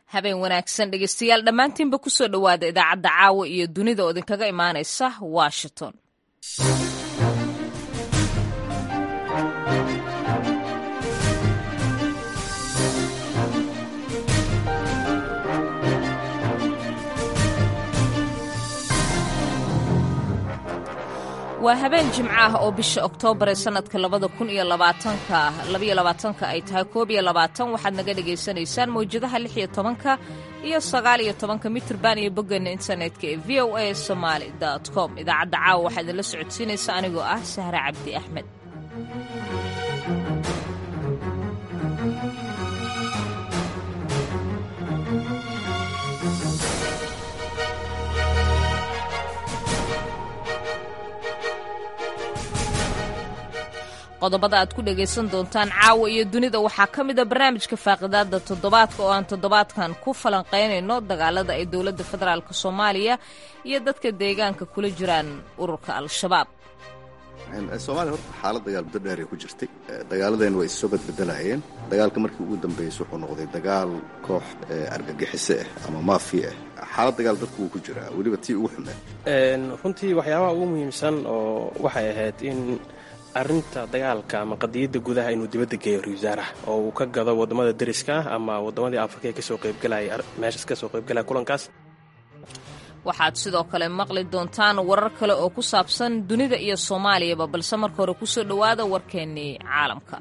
habeen wanaagsan dhegeystayaal dhammaantiinba kusoo dhowaada idaacadda caawa iyo dunida oo idinkaga imaanaysa washington waa habeen jimco ah oo bisha oktoobar ee sanadka labada kun iyo labaatanka labaiyo labaatanka ay tahay koob iyo labaatan waxaad naga dhagaysanaysaan mawjadaha lix iyo tobanka iyo sagaal iyo tobanka mitrban iyo boggeena internetka ee v o a somaali com idaacadda caawa waxaa idinla socodsiinaysa anigoo ah sahre cabdi axmed qodobada aad ku dhagaysan doontaan caawa iyo dunida waxaa ka mid a barnaamijka faaqidaada toddobaadka oo aan toddobaadkan ku falanqaynayno dagaalada ay dowladda federaalk soomaaliya iyo dadka deegaanka kula jiraan ururka al-shabaab soomaaliya horta xaalad dagaal muddo dheer ay ku jirtay dagaaladeenna way issoo badbedelayeen dagaalka markii ugu dambeeyey wuxuu noqday dagaal koox argagixise ah ama maafiya ah xaalad dagaal dadku wuu ku jiraa weliba tii ugu xumeed runtii waxyaabaha ugu muhiimsan oo waxay ahayd in arrinta dagaalka ama qadiyadda gudaha inuu dibadda geeyo ra wasaaraha oo uu ka gado waddamada deriska ah ama waddamadii afrika ee kasoo qaybgalaya meeshaas kasoo qaybgalaya kulankaas waxaad sidoo kale maqli doontaan warar kale oo ku saabsan dunida iyo soomaaliyaba balse marka hore kusoo dhowaada warkeennii caalamka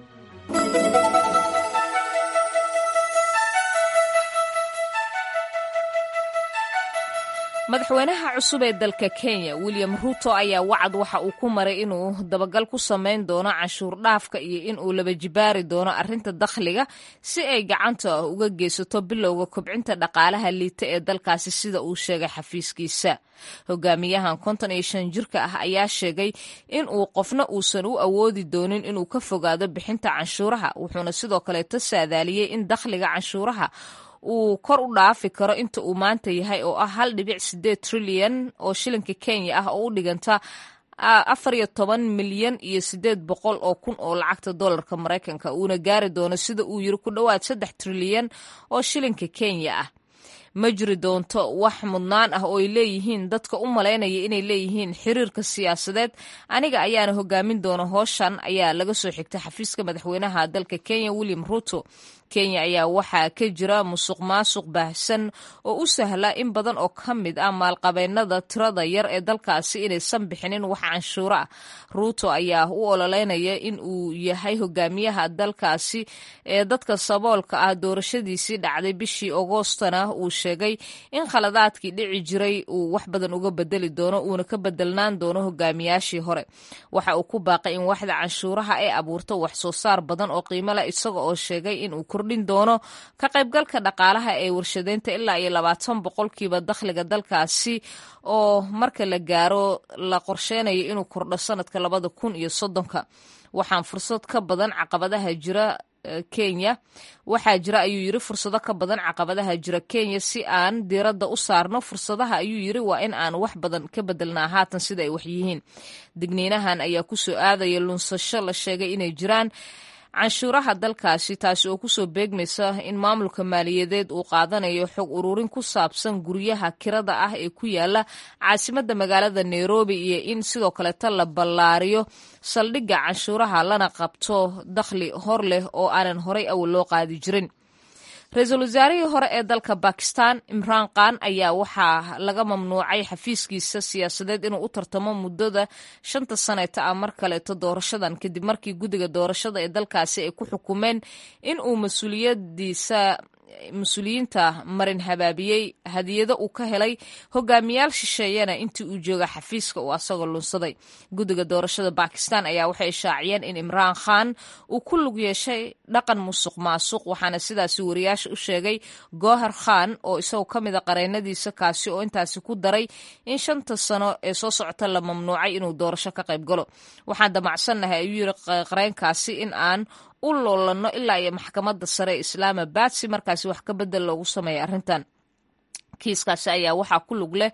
madaxweynaha cusub ee dalka kenya william ruto ayaa wacad waxa uu ku maray inuu dabagal ku samayn doono canshuur dhaafka iyo in uu laba jibaari doono arrinta dakhliga si ay gacanta uga geysato bilowga kobcinta dhaqaalaha liita ee dalkaasi sida uu sheegay xafiiskiisa hogaamiyahan konton iyo shan jirka ah ayaa sheegay in uu qofna uusan u awoodi doonin inuu ka fogaado bixinta canshuuraha wuxuuna sidoo kaleeto saadaaliyey in dakhliga canshuuraha uu kor u dhaafi karo inta uu maanta yahay oo ah hal dhibic sideed trilyan oo shilinka kenya ah oo u dhiganta afar iyo toban milyan iyo sideed boqol oo kun oo lacagta dollarka maraykanka uuna gaari doono sida uu yiri ku dhowaad saddex trilyan oo shilinka kenya ah ma jiri doonto wax mudnaan ah oo ay leeyihiin dadka u malaynaya inay leeyihiin xiriirka siyaasadeed aniga ayaana hogaamin doona hooshan ayaa laga soo xigtay xafiiska madaxweynaha dalka kenya william ruto kenya ayaa waxaa ka jira musuq maasuq baahsan oo u sahla in badan oo ka mid ah maalqabeennada tirada yar ee dalkaasi inaysan bixinin wax canshuuro ah ruuto ayaa u ololeynaya in uu yahay hogaamiyaha dalkaasi ee dadka saboolka ah doorashadiisii dhacday bishii agoostana uu sheegay in khaladaadkii dhici jiray uu wax badan uga bedeli doono uuna ka bedelnaan doono hogaamiyaashii hore waxa uu ku baaqay in waxda canshuuraha ay abuurto wax soo saar badan oo qiimo leh isaga oo sheegay inuu kordhin doono ka qaybgalka dhaqaalaha ee warshadeynta ilaa iyo labaatan boqolkiiba dakhliga dalkaasi oo marka la gaaro la qorsheynayo inuu kordho sanadka labada kun iyo soddonka waxaan fursad ka badan caqabadaha jira kenya waxaa jira ayuu yiri fursado ka badan caqabadaha jira kenya si aan diiradda u saarno fursadaha ayuu yiri waa in aan wax badan ka bedelnaa haatan sida ay wax yihiin digniinahan ayaa kusoo aadaya lunsasho la sheegay inay jiraan canshuuraha dalkaasi taasi oo kusoo beegmaysa in maamulka maaliyadeed uu qaadanayo xog ururin ku saabsan guryaha kirada ah ee ku yaala caasimadda magaalada nairobi iyo in sidoo kaleeta la ballaariyo saldhigga canshuuraha lana qabto dakhli hor leh oo aanan horay awal loo qaadi jirin ra-iisul wasaarihii hore ee dalka bakistan imraan khan ayaa waxaa laga mamnuucay xafiiskiisa siyaasadeed inuu u tartamo muddada shanta saneeta ah mar kaleeto doorashadan kadib markii guddiga doorashada ee dalkaasi ay ku xukumeen in uu mas-uuliyadiisa mas-uuliyiinta marin habaabiyey hadiyado uu ka helay hogaamiyaal shisheeyana intii uu jooga xafiiska uu asagoo lunsaday guddiga doorashada bakistan ayaa waxay shaaciyeen in imraan khan uu ku lug yeeshay dhaqan musuq maasuq waxaana sidaasi wariyaasha u sheegay gohar khan oo isagoo ka mid a qareennadiisa kaasi oo intaasi ku daray in shanta sano ee soo socota la mamnuucay inuu doorasho ka qayb galo waxaan damacsannahay ayuu yiri qareenkaasi in aan u loolanno ilaa iyo maxkamadda sare ee islaamabad si markaasi wax ka bedel loogu sameeya arrintan kiiskaasi ayaa waxaa ku lug leh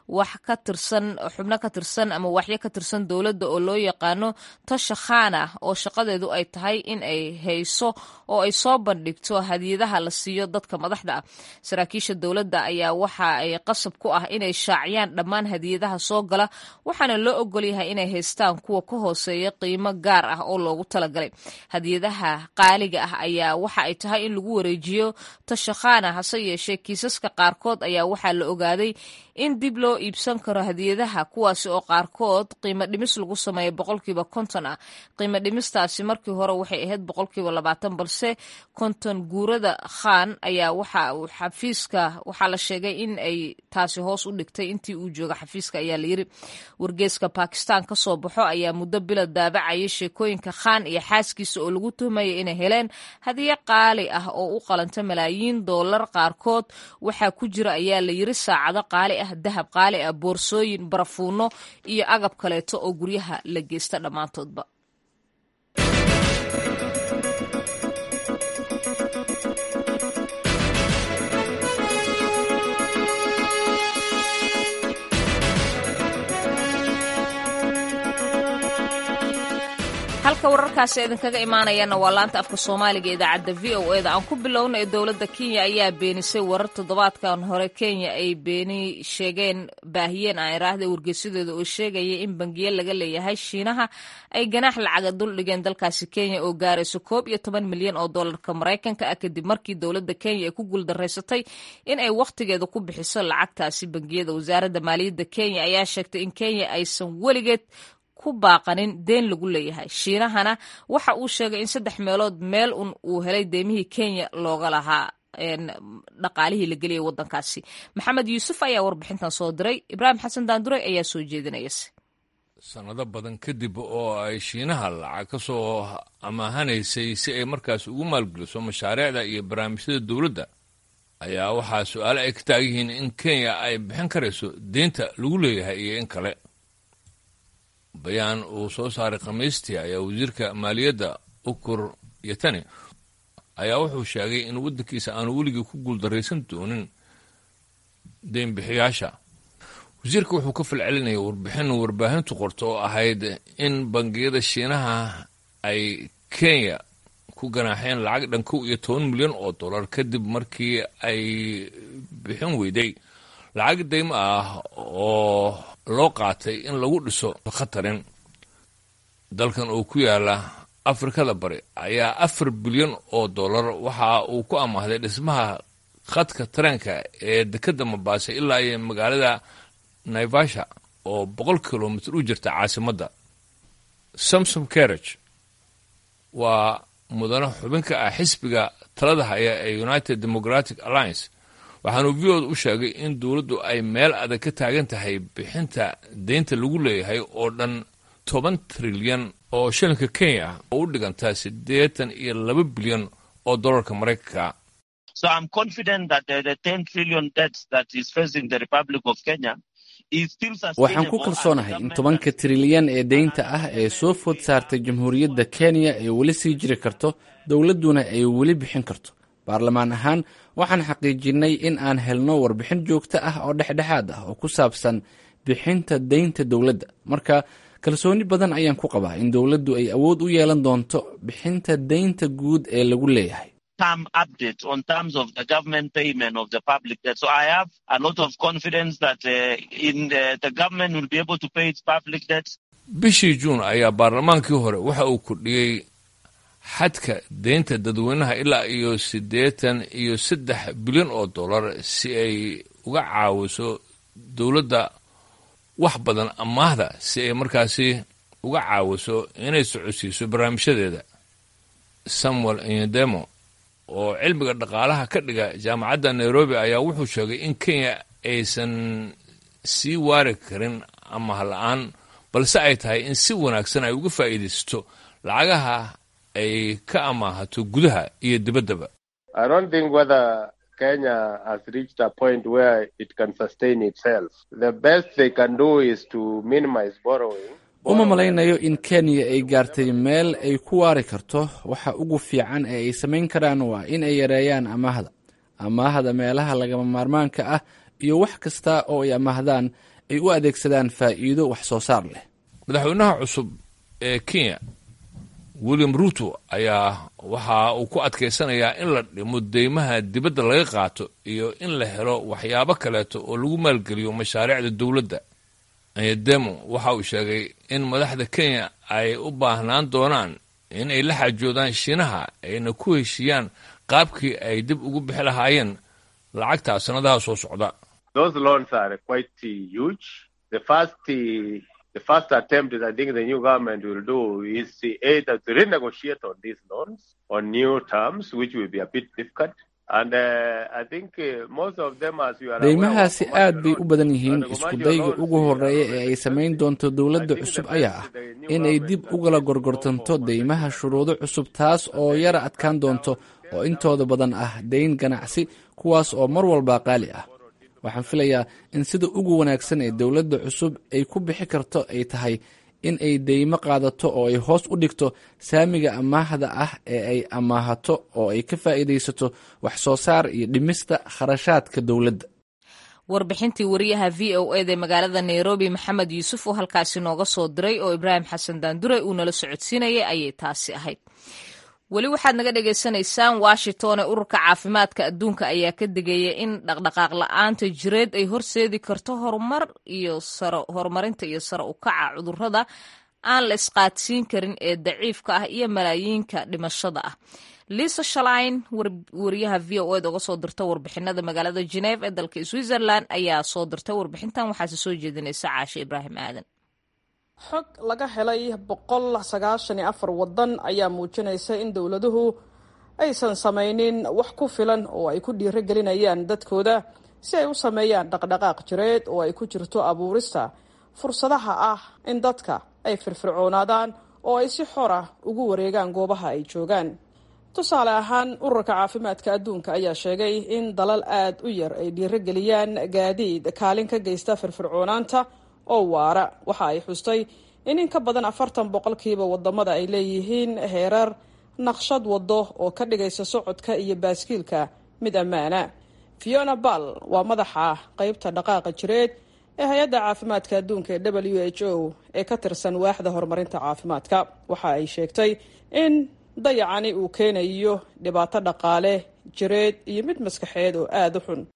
wax ka tirsan xubno ka tirsan ama waxyo ka tirsan dowladda oo loo yaqaano tasha khana oo shaqadeedu ay tahay in ay hayso oo ay soo bandhigto hadiyadaha la siiyo dadka madaxda ah saraakiisha dowladda ayaa waxa ay qasab ku ah inay shaaciyaan dhammaan hadiyadaha soo gala waxaana loo ogolyahay inay haystaan kuwa ka hooseeya qiimo gaar ah oo loogu talagalay hadiyadaha qaaliga ah ayaa waxa ay tahay in lagu wareejiyo tashakhana hase yeeshee kiisaska qaarkood ayaa waxaa la ogaaday in dib loo iibsan karo hadiyadaha kuwaasi oo qaarkood qiimo dhimis lagu sameeya boqolkiiba konton ah qiimo dhimistaasi markii hore waxay ahayd boqolkiiba labaatan balse konton guurada khan ayaa waxa uu xafiiska waxaa la sheegay in ay taasi hoos u dhigtay intii uu jooga xafiiska ayaa layiri wargeeska bakistan ka soo baxo ayaa muddo bila daabacayay sheekooyinka khan iyo xaaskiisa oo lagu tuhmaya inay heleen hadiyo qaali ah oo u qalanta malaayiin doolar qaarkood waxaa ku jira ayaa la yiri saacado qaali ah dahab qaali ah boorsooyin barafuuno iyo agab kaleeto oo guryaha la geysta dhammaantoodba halka wararkaasi idinkaga imaanayana waa laanta afka soomaaliga idaacadda v o e da aan ku bilowna ee dowladda kenya ayaa beenisay warar toddobaadkan hore kenya ay beeni sheegeen baahiyeen aan iraahda wargeysadeeda oo sheegaya in bangiye laga leeyahay shiinaha ay ganaax lacaga duldhigeen dalkaasi kenya oo gaarayso koob iyo toban milyan oo doolarka maraykanka ah kadib markii dowladda kenya ay ku guuldaraysatay in ay wakhtigeeda ku bixiso lacagtaasi bangiyada wasaaradda maaliyadda kenya ayaa sheegtay in kenya aysan weligeed ku baaqanin deen lagu leeyahay shiinahana waxa uu sheegay in saddex meelood meel un uu helay deemihii kenya looga lahaa dhaqaalihii la geliyay wadankaasi maxamed yuusuf ayaa warbixintan soo diray ibraahim xasan daanduray ayaa soo jeedinayase sannado badan kadib oo ay shiinaha lacag ka soo amaahanaysay si ay markaas ugu maalgeliso mashaariicda iyo barnaamijyada dowladda ayaa waxaa su-aale ay ka taagan yihiin in kenya ay bixin karayso deynta lagu leeyahay iyo in kale bayaan uu soo saaray khamiistii ayaa wasiirka maaliyadda ukur yatani ayaa wuxuu sheegay in waddankiisa aanu weligii ku guuldaraysan doonin deynbixiyaasha wasiirka wuxuu ka falcelinayay warbixin warbaahintu qorto oo ahayd in bangiyada shiinaha ay kenya ku ganaaxeen lacag dhan kow iyo toban milyan oo dollar kadib markii ay bixin weyday lacag daymo ah oo loo qaatay in lagu dhiso khatarin dalkan oo ku yaala afrikada bari ayaa afar bilyan oo dollar waxa uu ku amaahday dhismaha khadka tareenka ee dekedda mabaase ilaa iyo magaalada naivasha oo boqol kilomitr u jirta caasimadda samsom carrage waa mudane xubin ka ah xisbiga talada haya ee united democratic alliance waxaanu v od u sheegay in dowladdu ay meel adag ka taagan tahay bixinta deynta lagu leeyahay oo dhan toban trilyan oo shilinka kenya ah oo u dhigantaa siddeetan iyo laba bilyan oo dollarka maraykanka waxaan ku kalsoonahay in tobanka trilyan ee deynta ah ee soo food saartay jamhuuriyadda kenya ay weli sii jiri karto dowladduna ay weli bixin karto baarlamaan ahaan waxaan xaqiijinnay in aan helno warbixin joogto ah oo dhexdhexaad ah oo ku saabsan bixinta deynta dowladda marka kalsooni badan ayaan ku qabaa in dowladdu ay awood u yeelan doonto bixinta deynta guud ee lagu leeyahay bishii juun ayaa baarlamaankii hore waxa uu kordhiyey xadka deynta dadweynaha ilaa iyo siddeetan iyo saddex bilyan oo dollar si ay uga caawiso dowladda wax badan amaahda si ay markaasi uga caawiso inay socodsiiso barnaamijyadeeda samuel inyademo oo cilmiga dhaqaalaha ka dhiga jaamacadda nairobi ayaa wuxuu sheegay in kenya aysan sii waari karin amaah la-aan balse ay tahay in si wanaagsan ay uga faa'iidaysato lacagaha ay ka amaahato gudaha iyo dibaddaba Kenya has reached a point where it can sustain itself. The best they can do is to minimize borrowing. uma malaynayo in kenya ay gaartay meel ay ku waari karto waxa ugu fiican ee ay samayn karaan waa in ay yareeyaan amaahda amaahda meelaha lagama maarmaanka ah iyo wax kasta oo ay amaahdaan ay u adeegsadaan faa'iido wax soo saar leh madaxweynaha cusub ee kenya william ruto ayaa waxa uu ku adkaysanayaa in la dhimo deymaha dibadda laga qaato iyo in la helo waxyaabo kaleeto oo lagu maalgeliyo mashaariicda dowladda anyademo waxa uu sheegay in madaxda kenya ay u baahnaan doonaan in ay la xaajoodaan shiinaha ayna ku heshiiyaan qaabkii ay dib ugu bixi lahaayeen lacagta sanadaha soo socda The first attempt is I think the new government will do is either to renegotiate on these loans on new terms, which will be a bit difficult. And uh, I think uh, most of them, as you are deymahaasi aad bay u badan yihiin iskudayga ugu horreeya ee ay samayn doonto dowladda cusub ayaa ah in ay dib ugala gorgortanto deymaha shuruudo cusub taas oo yara adkaan doonto oo intooda badan ah dayn ganacsi kuwaas oo mar walba qaali ah waxaan filayaa in sida ugu wanaagsan ee dowladda cusub ay ku bixi karto ay tahay in ay deymo qaadato oo ay hoos u dhigto saamiga amaahda ah ee ay amaahato oo ay ka faa'iidaysato wax soo saar iyo dhimista kharashaadka dowladda warbixintii wariyaha v o eda magaalada nairobi maxamed yuusuf oo halkaasi nooga soo diray oo ibraahim xasan daandure uu nala socodsiinayay ayay taasi ahayd weli waxaad naga dhagaysanaysaan washington ee ururka caafimaadka adduunka ayaa ka digaya in dhaqdhaqaaq la-aanta jireed ay horseedi karto horumar iyo horumarinta iyo sare u kaca cudurrada aan la isqaadsiin karin ee daciifka ah iyo malaayiinka dhimashada ah liisa shalain wariyaha v o ed uga soo dirta warbixinada magaalada geneef ee dalka switzerland ayaa soo dirtay warbixintan waxaase soo jeedinaysa caashe ibraahim aadan xog laga helay boqol sagaashan iyo afar waddan ayaa muujinaysa in dowladuhu aysan samaynin wax ku filan oo ay ku dhiiro gelinayaan dadkooda si ay u sameeyaan dhaqdhaqaaq jireed oo ay ku jirto abuurista fursadaha ah in dadka ay firfircoonaadaan oo ay si xor ah ugu wareegaan goobaha ay joogaan tusaale ahaan ururka caafimaadka adduunka ayaa sheegay in dalal aad u yar ay dhiiro geliyaan gaadiid kaalin ka geysta firfircoonaanta oo waara waxa ay xustay in in ka badan afartan boqolkiiba wadamada ay leeyihiin heerar naqshad wado oo ka dhigaysa socodka iyo baaskiilka mid ammaana fiona ball waa madaxa qeybta dhaqaaqa jireed ee hay-adda caafimaadka adduunka ee w h o ee ka tirsan waaxda horumarinta caafimaadka waxa ay sheegtay in dayacani uu keenayo dhibaato dhaqaale jireed iyo mid maskaxeed oo aada u xun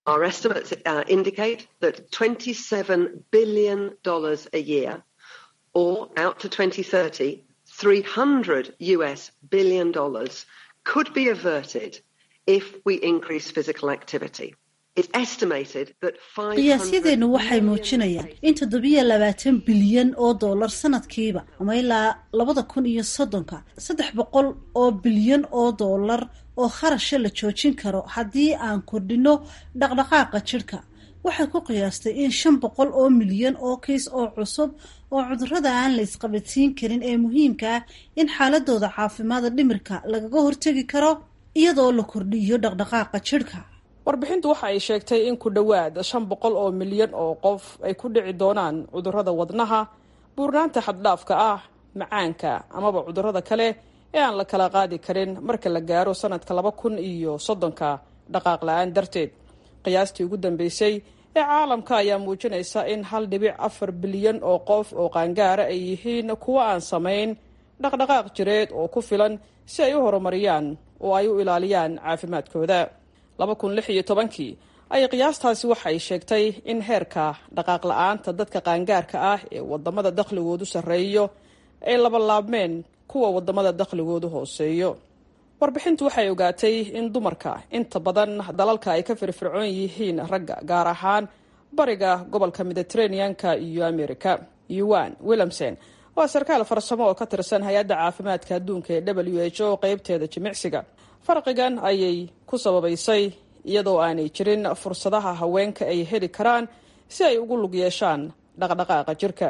or out to 2030, 300 US billion dollars could be averted if we increase physical activity. It's estimated that qiyaasyadeennu waxay muujinayaan in toddobiyo labaatan bilyan oo dollar sanadkiiba ama ilaa labada kun iyo soddonka saddex boqol oo bilyan oo dollar oo kharasha la joojin karo haddii aan kordhino dhaqdhaqaaqa jidhka waxay ku qiyaastay in shan boqol oo milyan oo kiis oo cusub oo cudurrada aan la isqabadsiin karin ee muhiimka ah in xaaladooda caafimaada dhimirka lagaga hortegi karo iyadoo la kordhiyo dhaqdhaqaaqa jidhka warbixintu waxa ay sheegtay in ku dhowaad shan boqol oo milyan oo qof ay ku dhici doonaan cudurrada wadnaha buurnaanta xaddhaafka ah macaanka amaba cudurrada kale ee aan la kala qaadi karin marka la gaaro sanadka laba kun iyo soddonka dhaqaaq la-aan darteed qiyaastii ugu dambeysay ee caalamka ayaa muujinaysa in hal dhibic afar bilyan oo qof oo qaangaara ay yihiin kuwo aan samayn dhaqdhaqaaq jireed oo ku filan si ay u horumariyaan oo ay u ilaaliyaan caafimaadkooda laba kun lix iyo tobankii ayay qiyaastaasi waxay sheegtay in heerka dhaqaaq la-aanta dadka qaangaarka ah ee wadamada dakhligoodu sarreeyo ay labalaabmeen kuwa wadamada dakhligoodu hooseeyo warbixintu waxay ogaatay in dumarka inta badan dalalka ay ka firfircoon yihiin ragga gaar ahaan bariga gobolka mediteraneanka iyo america yuan williamson waa sarkaal farsamo oo ka tirsan hay-adda caafimaadka adduunka ee w h o qeybteeda jimicsiga farqigan ayay ku sababaysay iyadoo aanay jirin fursadaha haweenka ay heli karaan si ay ugu lug yeeshaan dhaqdhaqaaqa jirka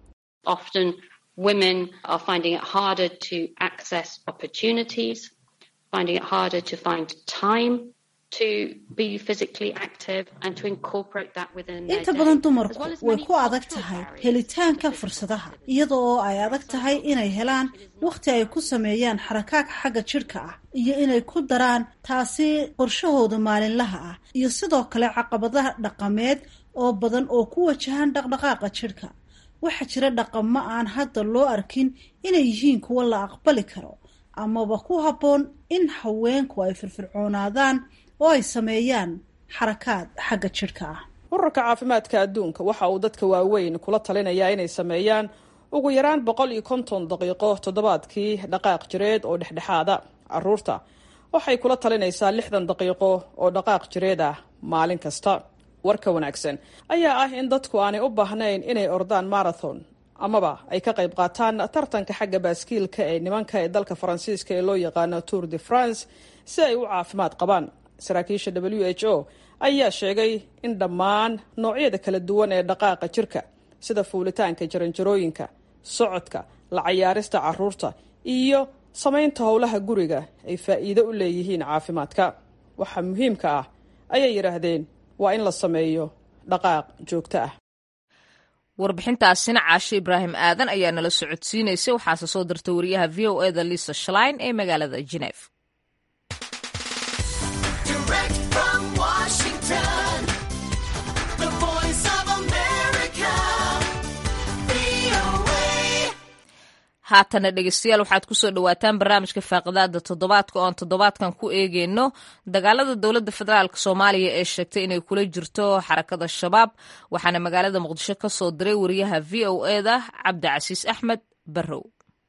women are finding it harder to access opportunities, finding it harder to find time to be physically active and to incorporate that within their inta day, badan as dumarku well as way many ku adag cultural tahay barriers. helitaanka fursadaha iyada oo ay adag tahay inay helaan wakhti ay ku sameeyaan xarakaag xagga jidhka ah iyo inay ku daraan taasi qorshahooda maalinlaha ah iyo sidoo kale caqabadaha dhaqameed oo badan oo ku wajahan dhaqdhaqaaqa jidhka waxaa jira dhaqamo aan hadda loo arkin inay yihiin kuwo la aqbali karo amaba ku habboon in haweenku ay firfircoonaadaan oo ay sameeyaan xarakaad xagga jidhka ah ururka caafimaadka adduunka waxa uu dadka waaweyn kula talinayaa inay sameeyaan ugu yaraan boqol iyo konton daqiiqo toddobaadkii dhaqaaq jireed oo dhexdhexaada caruurta waxay kula talinaysaa lixdan daqiiqo oo dhaqaaq jireed ah maalin kasta warka wanaagsan ayaa ah in dadku aanay u baahnayn inay ordaan marathon amaba ay ka qayb qaataan tartanka xagga baaskiilka ee nimanka ee dalka faransiiska ee loo yaqaano tour de france si ay u caafimaad qabaan saraakiisha w h o ayaa sheegay in dhammaan noocyada kala duwan ee dhaqaaqa jirka sida fuulitaanka jaranjarooyinka socodka la cayaarista caruurta iyo samaynta howlaha guriga ay faa'iido u leeyihiin caafimaadka waxa muhiimka ah ayay yidhaahdeen waa in la sameeyo dhaqaaq joogto ah warbixintaasina caashe ibraahim aadan ayaa nala socodsiinaysay waxaase soo dirtay wariyaha v o eda lisa shlein ee magaalada geneef Direct from Washington, the voice of America, VOA. haatana dhegeystayaal waxaad kusoo dhawaataan barnaamijka faaqidaada toddobaadka oo aan toddobaadkan ku eegeyno dagaalada dowladda federaalk soomaaliya ee sheegtay inay kula jirto xarakada shabaab waxaana magaalada muqdisho ka soo diray wariyaha v o eda cabdicasiis axmed barrow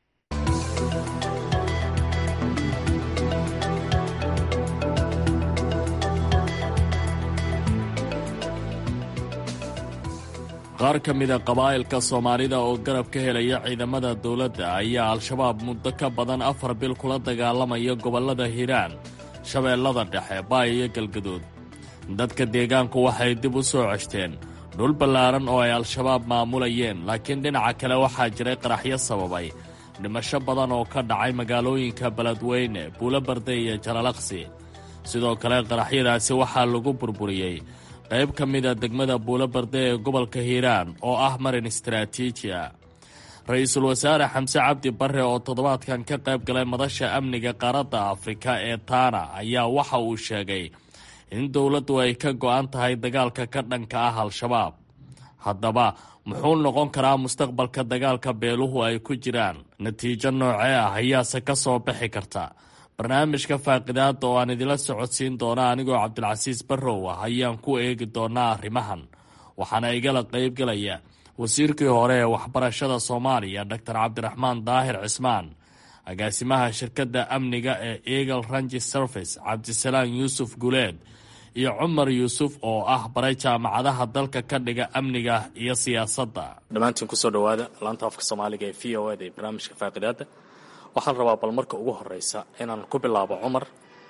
qaar ka mida qabaa'ilka soomaalida oo garab ka helaya ciidamada dowladda ayaa al-shabaab muddo ka badan afar bil kula dagaalamaya gobollada hiiraan shabeellada dhexe baay iyo galgaduud dadka deegaanku waxay dib u soo ceshteen dhul ballaaran oo ay al-shabaab maamulayeen laakiin dhinaca kale waxaa jiray qaraxyo sababay dhimasho badan oo ka dhacay magaalooyinka beledweyne buulobarde iyo jalalaqsi sidoo kale qaraxyadaasi waxaa lagu burburiyey qayb ka mida degmada buulobarde ee gobolka hiiraan oo ah marin istaraatiiji ah ra-iisul wasaare xamse cabdi barre oo toddobaadkan ka qayb galay madasha amniga qaaradda afrika ee taana ayaa waxa uu sheegay in dowladdu ay ka go'an tahay dagaalka ka dhanka ah al-shabaab haddaba muxuu noqon karaa mustaqbalka dagaalka beeluhu ay ku jiraan natiijo noocee ah ayaase ka soo bixi karta barnaamijka faaqidaada oo aan idila socodsiin doona anigoo cabdilcasiis barrow ah ayaan ku eegi doonaa arrimahan waxaana igala qaybgalaya wasiirkii hore ee waxbarashada soomaaliya doctor cabdiraxmaan daahir cismaan agaasimaha shirkadda amniga ee eagle rangi service cabdisalaan yuusuf guleed iyo cumar yuusuf oo ah baray jaamacadaha dalka ka dhiga amniga iyo siyaasadda dhammaantiin kusoo dhowaada laanta afka soomaaliga ee v o eda ee barnaamijka faaqidaada waxaan rabaa bal marka ugu horeysa inaan ku bilaabo cumar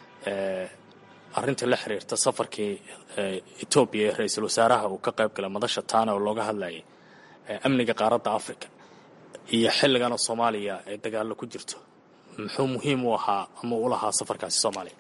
arinta la xiriirta safarkii etoobiya ee ra-iisul wasaaraha uu ka qayb galay madasha taana oo looga hadlayay amniga qaaradda africa iyo xilligan oo soomaaliya ay dagaallo ku jirto muxuu muhiim u ahaa ama u lahaa safarkaasi soomaaliya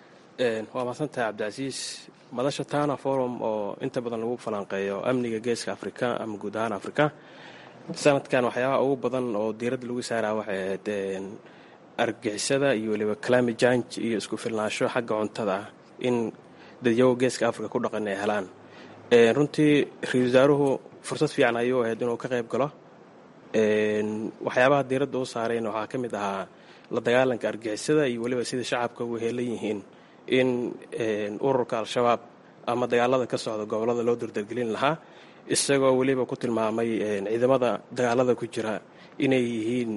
waa mahadsantahay cabdicasiis madasha tana forum oo inta badan lagu falanqeeyo amniga geeska afrika ama guud ahaan afrika sanadkan waxyaabaha ugu badan oo diiradda lagu saaraa waxay ahayd argagixisada iyo weliba climate change iyo isku filnaansho xagga cuntada ah in dadyago geeska afrika ku dhaqan ay helaan runtii ra-isul wasaaruhu fursad fiican ayuu ahayd inuu ka qayb galo waxyaabaha diiradda u saarayna waxaa ka mid ahaa la dagaalanka argagixisada iyo weliba sida shacabka ugu heelan yihiin in ururka al-shabaab ama dagaalada ka socda gobolada loo dardargelin lahaa isagoo weliba ku tilmaamay ciidamada dagaalada ku jira inay yihiin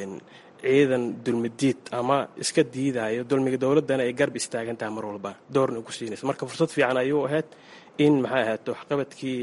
ciidan dulmidiid ama iska diidayo dulmiga dowladdana ay garb istaagan tahay mar walba doorna ku siinaysa marka fursad fiican ayuu ahayd in maxay ahayd waxqabadkii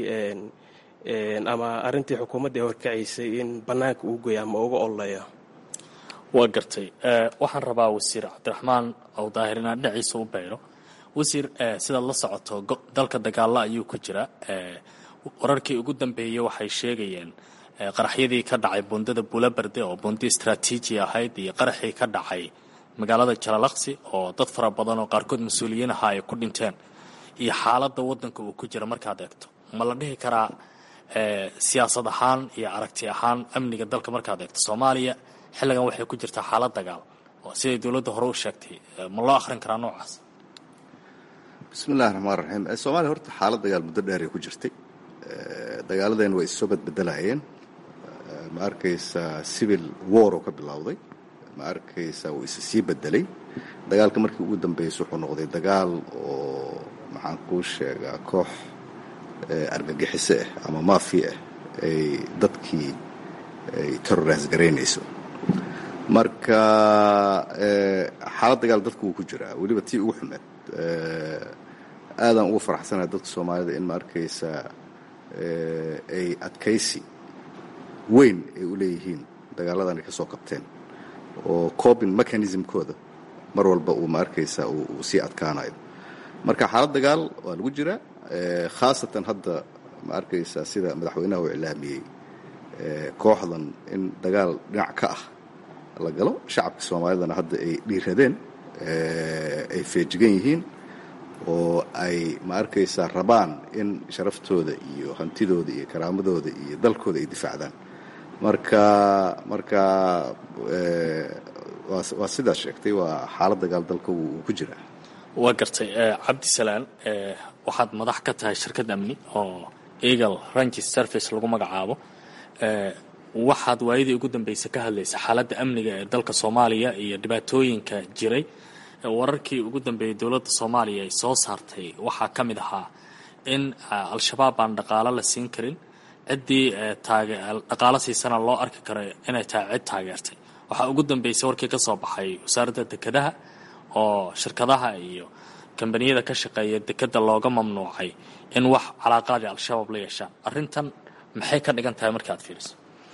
ama arrintii xukuumadda ee horkacaysay in bannaanka uu goya ama uga ololeeyo waa gartay waxaan rabaa wasiir cabdiraxmaan ow daahir inaan dhinaciisa u bayro wasiir sidaad la socoto dalka dagaalla ayuu ku jira wararkii ugu dambeeyey waxay sheegayeen qaraxyadii ka dhacay bundada buulabarde oo bundi istraatiiji ahayd iyo qaraxii ka dhacay magaalada jalalaqsi oo dad fara badan oo qaarkood mas-uuliyiin ahaa ay ku dhinteen iyo xaaladda waddanka uu ku jira markaad eegto ma la dhihi karaa siyaasad ahaan iyo aragti ahaan amniga dalka markaad eegto soomaaliya xilligan waxay ku jirtaa xaalad dagaal oo siday dowladda hore u sheegtay ma loo akhrin karaa noocaas bismi illahi raxmaan raxiim soomaaliya horta xaalad dagaal muddo dheeray ku jirtay dagaaladeen way issoo badbedelayeen ma arkaysaa civil war oo ka bilowday ma arkaysaa wuu isa sii bedelay dagaalka markii ugu dambeysay wuxuu noqday dagaal oo maxaan kuu sheegaa koox argagixiso ah ama maafi ah ay dadkii ay terrorise garaynayso marka xaalad dagaal dadku wuu ku jiraa weliba tii ugu xumeed aadaan ugu faraxsanahay dadka soomaalida in ma arkaysaa ay adkaysi weyn ay u leeyihiin dagaaladan ay ka soo qabteen oo cobin mechanismkooda mar walba uu ma arkaysaa uu sii adkaanayo marka xaalad dagaal waa lagu jiraa khaasatan hadda ma arkaysaa sida madaxweynaha uu iclaamiyey kooxdan in dagaal dhinac ka ah la galo shacabka soomaalidana hadda ay dhiiradeen ay feejigan yihiin oo ay ma arkaysaa rabaan in sharaftooda iyo hantidooda iyo karaamadooda iyo dalkooda ay difaacdaan marka marka waa sidaas sheegtay waa xaalad dagaal dalka wuu ku jiraa waa gartay cabdisalaan waxaad madax ka tahay shirkad amni oo eagle ranges service lagu magacaabo waxaad waayadii ugu dambeysay ka hadlaysa xaaladda amniga ee dalka soomaaliya iyo dhibaatooyinka jiray wararkii ugu dambeeyey dowladda soomaaliya ay soo saartay waxaa ka mid ahaa in al-shabaab aan dhaqaalo la siin karin ciddii dhaqaalo siisana loo arki karo inay tahay cid taageertay waxaa ugu dambeysay warkii ka soo baxay wasaaradda dekedaha oo shirkadaha iyo kambaniyada ka shaqeeya dekeda looga mamnuucay in wax calaaqaadi al-shabaab la yeeshaan arrintan maxay ka dhigan tahay marka aad fiiriso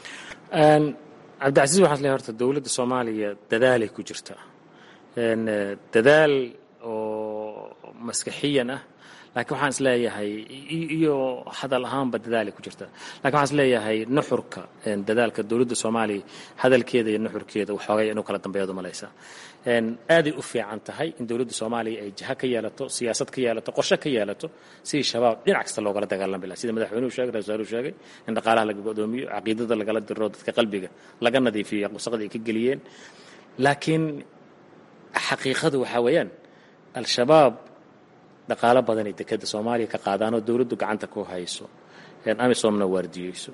cabdicasiis waxaan leeyahay horta dowladda soomaaliya dadaalay ku jirtaa dadaal oo maskaxiyan ah laakiin waxaan is leeyahay iyo hadal ahaanba dadaalay ku jirtaa lakin waxaan is leeyahay nuxurka dadaalka dowladda soomaaliya hadalkeeda iyo nuxurkeeda waxoogay inuu kala dambeeyaad umalaysaa aaday u fiican tahay in dowladda soomaaliya ay jiha ka yeelato siyaasad ka yeelato qorshe ka yeelato sidii shabaab dhinac kasta loogala dagaalami laha sida madaxweynuhu sheegay ra-isul wasaaruhu sheegay in dhaqaalaha laga godoomiyo caqiidada lagala diro dadka qalbiga laga nadiifiyo wasaqda ay ka geliyeen laakiin xaqiiqadu waxaa weeyaan al-shabaab dhaqaalo badanay dekeda soomaaliya ka qaadaan oo dowladdu gacanta ku hayso amisomna waardiyeyso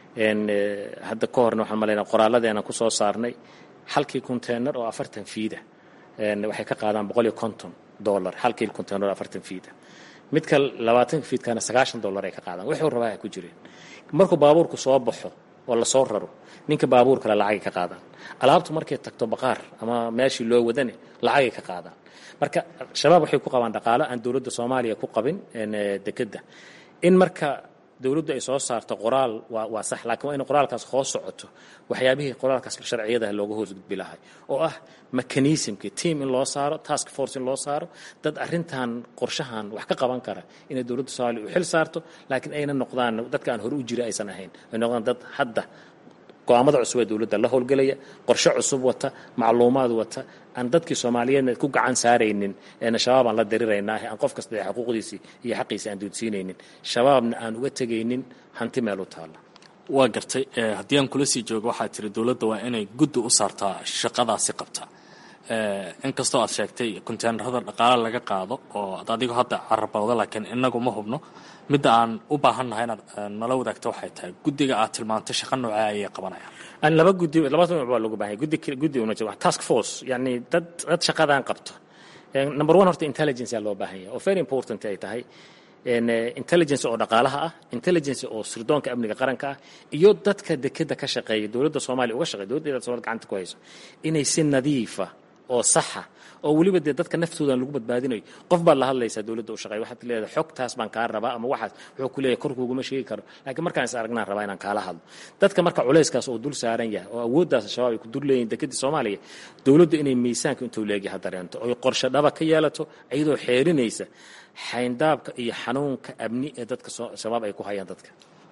hadda ka horna waxaan malaynaa qoraalladeena ku soo saarnay halkii containar oo afartan fiida waxay ka qaadaan boqol iyo konton dollar halkii containar oo afartan fiida midka labaatanka fiidkana sagaashan dollar ay ka qaadaan wuxuu rabaa ay ku jireen markuu baabuurku soo baxo oo lasoo raro ninka baabuur kale lacagay ka qaadaan alaabtu markay tagto baqaar ama meeshii loo wadane lacagay ka qaadaan marka shabaab waxay ku qabaan dhaqaalo aan dowladda soomaaliya ku qabin dekedda in marka dowladdu ay soo saarto qoraal waa waa sax laakiin waa in qoraalkaas hoos socoto waxyaabihii qoraalkaas sharciyadaha looga hoos gudbi lahay oo ah mechanismkii team in loo saaro task force in loo saaro dad arrintan qorshahan wax ka qaban kara inay dowladda soomaaliya u xil saarto laakiin ayna noqdaan dadka aan hore u jira aysan ahayn ay noqdaan dad hadda go-aamada cusub ee dowladda la howlgelaya qorshe cusub wata macluumaad wata aan dadkii soomaaliyeedna ku gacan saaraynin eena shabaab aan la diriraynaa aan qof kasta xuquuqdiisii iyo xaqiisa aan duudsiinaynin shabaabna aan uga tegaynin hanti meel u taalla waa gartay haddii aan kula sii joogo waxaad tiri dowladda waa inay guddi u saartaa shaqadaasi qabta inkastoo aad sheegtay konteenarada dhaqaale laga qaado oo ad adigo hadda carabowda laakiin inagu ma hubno midda aan u baahannahay inaad nala wadaagto waxay tahay guddiga aad tilmaantay shaqa noocee ayay qabanayaan laba guddi laba nooc baa loogu baahanya guddi guddi una jiro task force yani dad dad shaqadan qabto number one horta intelligence yaa loo baahan yahay oo very important ay tahay intelligence oo dhaqaalaha ah intelligence oo sirdoonka amniga qaranka ah iyo dadka dekeda ka shaqeeya dowladda soomaaliya uga shaqeeya dowladda soomaliya gacanta ku hayso inay si nadiifa oo saxa oo weliba dee dadka naftoodan lagu badbaadinayo qof baad la hadlaysaa dowladda u shaqeeya waxaad leedahay xogtaas baan kaa rabaa ama waxaas wuxuu ku leeyahay korkuuguma sheegi karo laakiin markaan is aragnaan rabaa inaan kaala hadlo dadka marka culayskaas oo dul saaran yahay oo awooddaas shabaab ay ku dul leeyihin dekedii soomaaliya dowladdu inay miisaanka intuu leegyahay dareento oy qorshe dhaba ka yeelato iyadoo xeerinaysa xayndaabka iyo xanuunka amni ee dadka shabaab ay ku hayaan dadka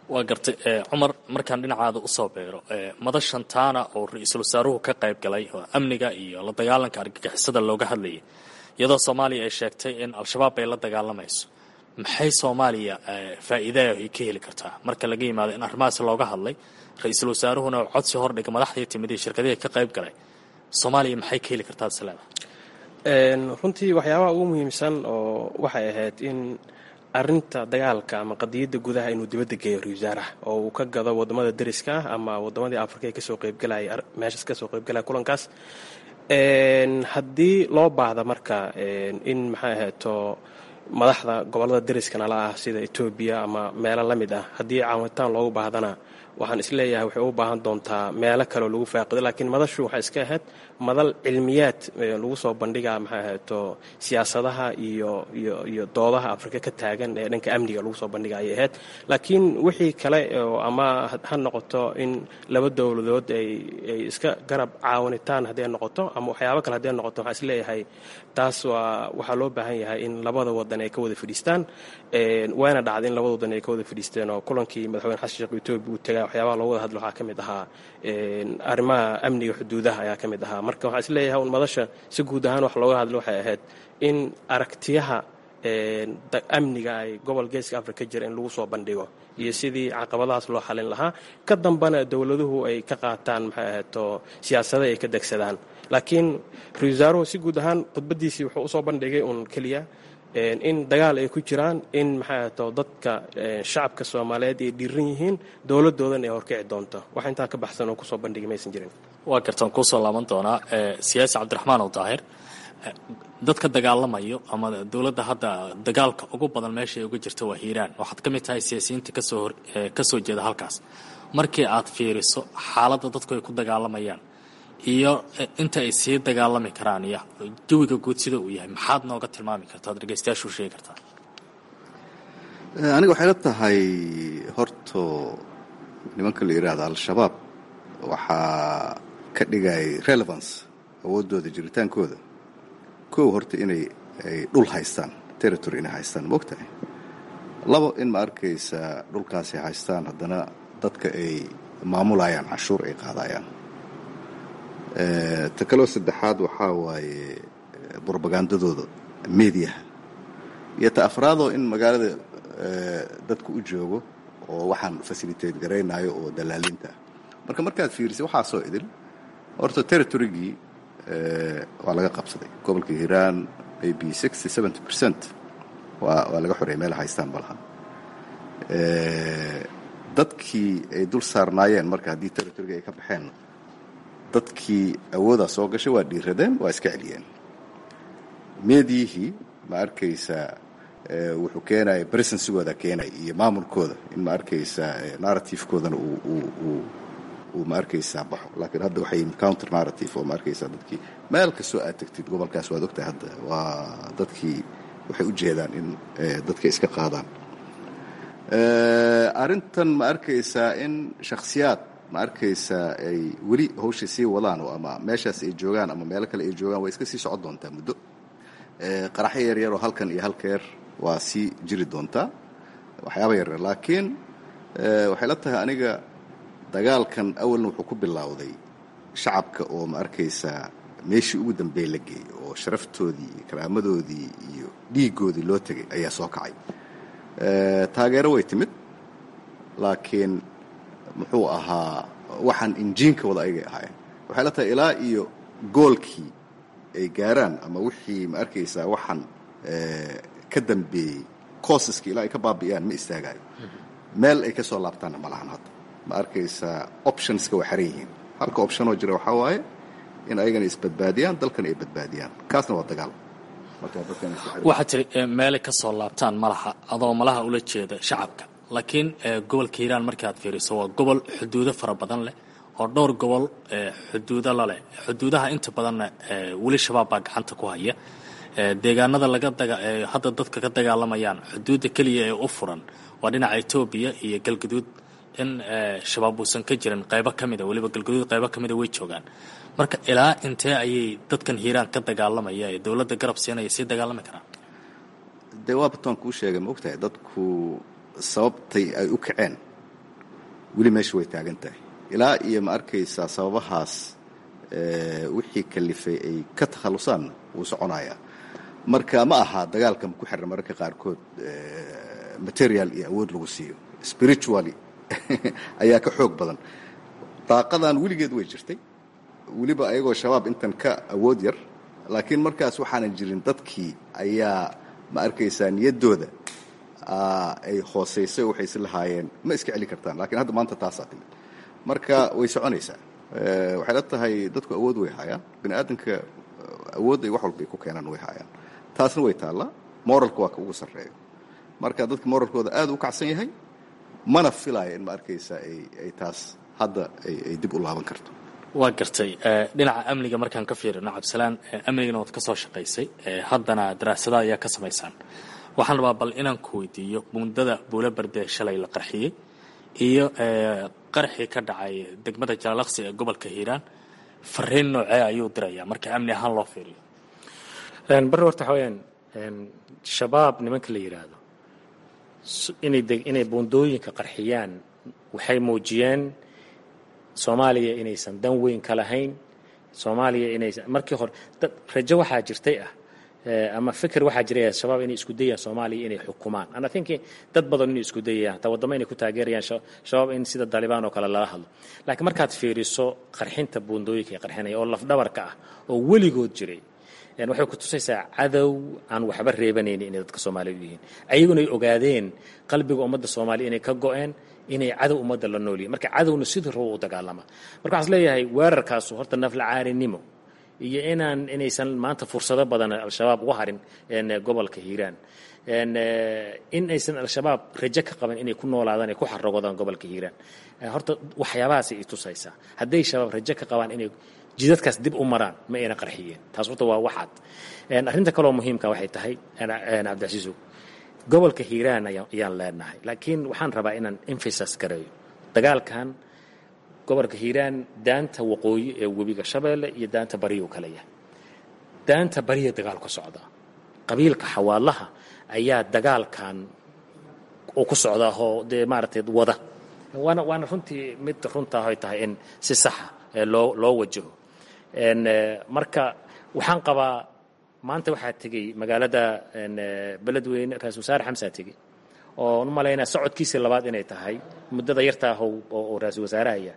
waa gartay cumar markaan dhinacaada usoo beero madashan taana oo ra-iisul wasaaruhu ka qayb galay oo amniga iyo la dagaalanka argagixisada looga hadlayay iyadoo soomaaliya ay sheegtay in al-shabaab ay la dagaalamayso maxay soomaaliya faa'iidaa ay ka heli kartaa marka laga yimaado in arrimahaas looga hadlay ra-iisul wasaaruhuna codsi hordhiga madaxdii timid iyo shirkadihii ka qayb galay soomaaliya maxay ka heli kartaa isleeda runtii waxyaabaha ugu muhiimsan oo waxay ahayd in arinta dagaalka ama qadiyadda gudaha inuu dibadda geeyo ra-isul wasaaraha oo uu ka gado wadamada deriska ah ama wadamadii afrika ee kasoo qeybgalaya meeshaas kasoo qeybgalaya kulankaas haddii loo baahda marka in maxay ahayto madaxda gobolada deriska nala ah sida etoobiya ama meelo la mid ah haddii caawintaan loogu baahdana waxaan isleeyahay waxay u baahan doontaa meelo kaleoo lagu faaqido laakiin madashu waxay iska ahayd madal cilmiyaad lagu soo bandhiga maxay ahayto siyaasadaha iyo iyo iyo doodaha afrika ka taagan ee dhanka amniga lagu soo bandhiga ayay ahayd laakiin wixii kale oo ama ha noqoto in laba dowladood ay ay iska garab caawinitaan hadday noqoto ama waxyaabo kale hadday noqoto waxaan isleeyahay taas waa waxaa loo baahan yahay in labada wadan ay ka wada fadhiistaan waana dhacday in labada wadan ay ka wada fadhiisteen oo kulankii madaxweyne xasan sheekh etoobiya uu tagaa waxyaabaha looga wada hadlo waxaa ka mid ahaa arrimaha amniga xuduudaha ayaa ka mid ahaa marka waxaan isleeyahay un madasha si guud ahaan wax looga hadlo waxay ahayd in aragtiyaha amniga ay gobol geeska africa ka jira in lagu soo bandhigo iyo sidii caqabadahaas loo xalin lahaa ka dambana dowladuhu ay ka qaataan maxay ahayto siyaasada ay ka degsadaan laakiin ra-isul wasaaruhu si guud ahaan khudbadiisii wuxuu usoo bandhigay uun keliya in dagaal ay ku jiraan in maxay ahayto dadka shacabka soomaaliyeed ay dhiiran yihiin dowladoodan ay horkici doonto wax intaa ka baxsan oo kusoo bandhigay maysan jirin waa gartaan kuusoo laaban doonaa siyaasi cabdiraxmaan oo daahir dadka dagaalamayo ama dowladda hadda dagaalka ugu badan meesha ay uga jirta waa hiiraan waxaad ka mid tahay siyaasiyiinta kasoo hor kasoo jeeda halkaas markii aad fiiriso xaaladda dadku ay ku dagaalamayaan iyo inta ay sii dagaalami karaan iyo jawiga guud sida uu yahay maxaad nooga tilmaami kartaa dhegeystayaashu sheegi kartaa aniga waxay la tahay horto nimanka la yidhaahda al-shabaab waxaa ka dhigay relevance awooddooda jiritaankooda kow horta inay ay dhul haystaan territory inay haystaan ma ogtahay labo in ma arkaysa dhulkaasay haystaan haddana dadka ay maamulayaan canshuur ay qaadayaan ta kaloo saddexaad waxaa waaye brobagandadooda mediaha iyo ta afraadoo in magaalada dadku u joogo oo waxaan facilitate garaynayo oo dalaalinta ah marka markaad fiirisay waxaasoo idil horta territorygii waa laga qabsaday gobolka hiiraan maybe sixty seventy percent waa waa laga xoreeyay meel haystaan malaha dadkii ay dul saarnaayeen marka haddii territoryga ay ka baxeen dadkii awoodaa soo gashay waa dhiiradeen waa iska celiyeen meediyihii ma arkaysaa wuxuu keenaya presensigooda keenaya iyo maamulkooda in ma arkaysaa narrativekoodana uu ma arkaysaa baxo laakiin hadda waxay counter narrative oo ma arkaysaa dadkii meel kastoo aad tegtid gobolkaas waad ogtahay hadda waa dadkii waxay u jeedaan in dadka iska qaadaan arrintan ma arkaysaa in shakhsiyaad ma arkaysaa ay weli hawsha sii wadaan oo ama meeshaas ay joogaan ama meelo kale ay joogaan way iska sii socon doontaa muddo qaraxyo yaryaroo halkan iyo halkeer waa sii jiri doontaa waxyaaba yaryar laakiin waxay la tahay aniga dagaalkan awalna wuxuu ku bilowday shacabka oo ma arkaysaa meeshii ugu dambeey la geeyey oo sharaftoodii iyo karaamadoodii iyo dhiigoodii loo tegay ayaa soo kacay taageero way timid laakiin muxuu ahaa waxaan injiinka wada aygay ahaayeen waxay la tahay ilaa iyo goolkii ay gaaraan ama wixii ma arkaysaa waxaan ka dambeeyey coosaskii ilaa ay ka baabi'iyaan ma istaagaayo meel ay ka soo laabtaanna ma lahan hadda ma arkaysaa optionska waa xaran yihiin halka optionoo jira waxaa waaye in ayagana isbadbaadiyaan dalkana ay badbaadiyaan kaasna waa dagaal waxaad tiri meelay ka soo laabtaan malaha adoo malaha ula jeeda shacabka laakiin gobolka hiiraan markaad fiiriso waa gobol xuduudo fara badan leh oo dhowr gobol xuduudo laleh xuduudaha inta badanna weli shabaab baa gacanta ku haya deegaanada laga hadda dadka ka dagaalamayaan xuduudda keliya ee u furan waa dhinaca etoobiya iyo galguduud in shabaab uusan ka jirin qaybo ka mida weliba galguduud qaybo ka mida way joogaan marka ilaa intee ayay dadkan hiiraan ka dagaalamaya ee dowladda garab siinaya sii dagaalami karaan dee waa bataan kuu sheegay ma ogtahay dadku sababtay ay u kaceen weli meesha way taagan tahay ilaa iyo ma arkaysaa sababahaas wixii kalifay ay ka takhallusaanna wuu soconayaa marka ma aha dagaalka ku xiran mararka qaarkood material iyo awood lagu siiyo spiritually ayaa ka xoog badan daaqadan weligeed way jirtay weliba ayagoo shabaab intan ka awood yar laakiin markaas waxaanan jirin dadkii ayaa ma arkaysaa niyaddooda ay hoosaysay waxay is lahaayeen ma iska celi kartaan lakiin hadda maanta taasaa timid marka way soconaysaa waxay la tahay dadku awood way haayaan bini aadamka awood ay wax walbay ku keenaan way haayaan taasna way taallaa moralka waa ka ugu sarreeyo marka dadka moralkooda aad u kacsan yahay mana filaayo in ma arkaysaa ay taas hadda ay dib u laaban karto waa gartay dhinaca amniga markaan ka fiirino cabdisalaan amnigana waad ka soo shaqaysay haddana daraasada ayaa ka samaysaan waxaan rabaa bal inaan ku weydiiyo muddada buula berde shalay la qarxiyey iyo qarxii ka dhacay degmada jaalaqsi ee gobolka hiiraan fariin noocee ayuu dirayaa marka amni ahaan loo fiiriyo barre horta waxaa weyaan shabaab nimanka la yidhaahdo inay inay buundooyinka qarxiyaan waxay muujiyeen soomaaliya inaysan dan weyn ka lahayn soomaaliya inaysan markii hore dad rajo waxaa jirtay ah ama fikir waxaa jiray shabaab inay isku dayayaan soomaaliya inay xukumaan ana thinki dad badan inay isku dayayaan hataa waddamo inay ku taageerayaan shabaab in sida dalibaan oo kale lala hadlo laakiin markaad fiiriso qarxinta buundooyinka ee qarxinaya oo lafdhabarka ah oo weligood jiray waxay ku tusaysaa cadow aan waxba reebanaynin inay dadka soomaaliya u yihiin ayaguna ay ogaadeen qalbiga ummadda soomaaliya inay ka go-een inay cadow ummadda la nool yihin marka cadowna sidii rabo u dagaalama marka waxaan is leeyahay weerarkaasu horta nafla caarinimo iyo inaan inaysan maanta fursado badan al-shabaab uga harin gobolka hiiraan in aysan al-shabaab rajo ka qaban inay ku noolaadaan ay ku xarogodaan gobolka hiiraan horta waxyaabahaasay i tusaysaa hadday shabaab rajo ka qabaan inay jidadkaas dib u maraan ma ayna qarxiyeen taas horta waa waxaad arrinta kaloo muhiimka waxay tahay cabdicasiisow gobolka hiiraan ayaan leenahay laakiin waxaan rabaa inaan emphasas gareeyo dagaalkan gobolka hiiraan daanta waqooyi ee webiga shabeelle iyo daanta bariyu kala yahay daanta bariya dagaal ka socda qabiilka xawaalaha ayaa dagaalkan uu ku socdaa oo dee maaragtay wada waana waana runtii mid runtaa ay tahay in si saxa loo loo wajaho marka waxaan qabaa maanta waxaa tegey magaalada beledweyne ra-isul wasaare xamsaa tegey oo u malaynaa socodkiisii labaad inay tahay muddada yartaa oo ra-isul wasaarahaya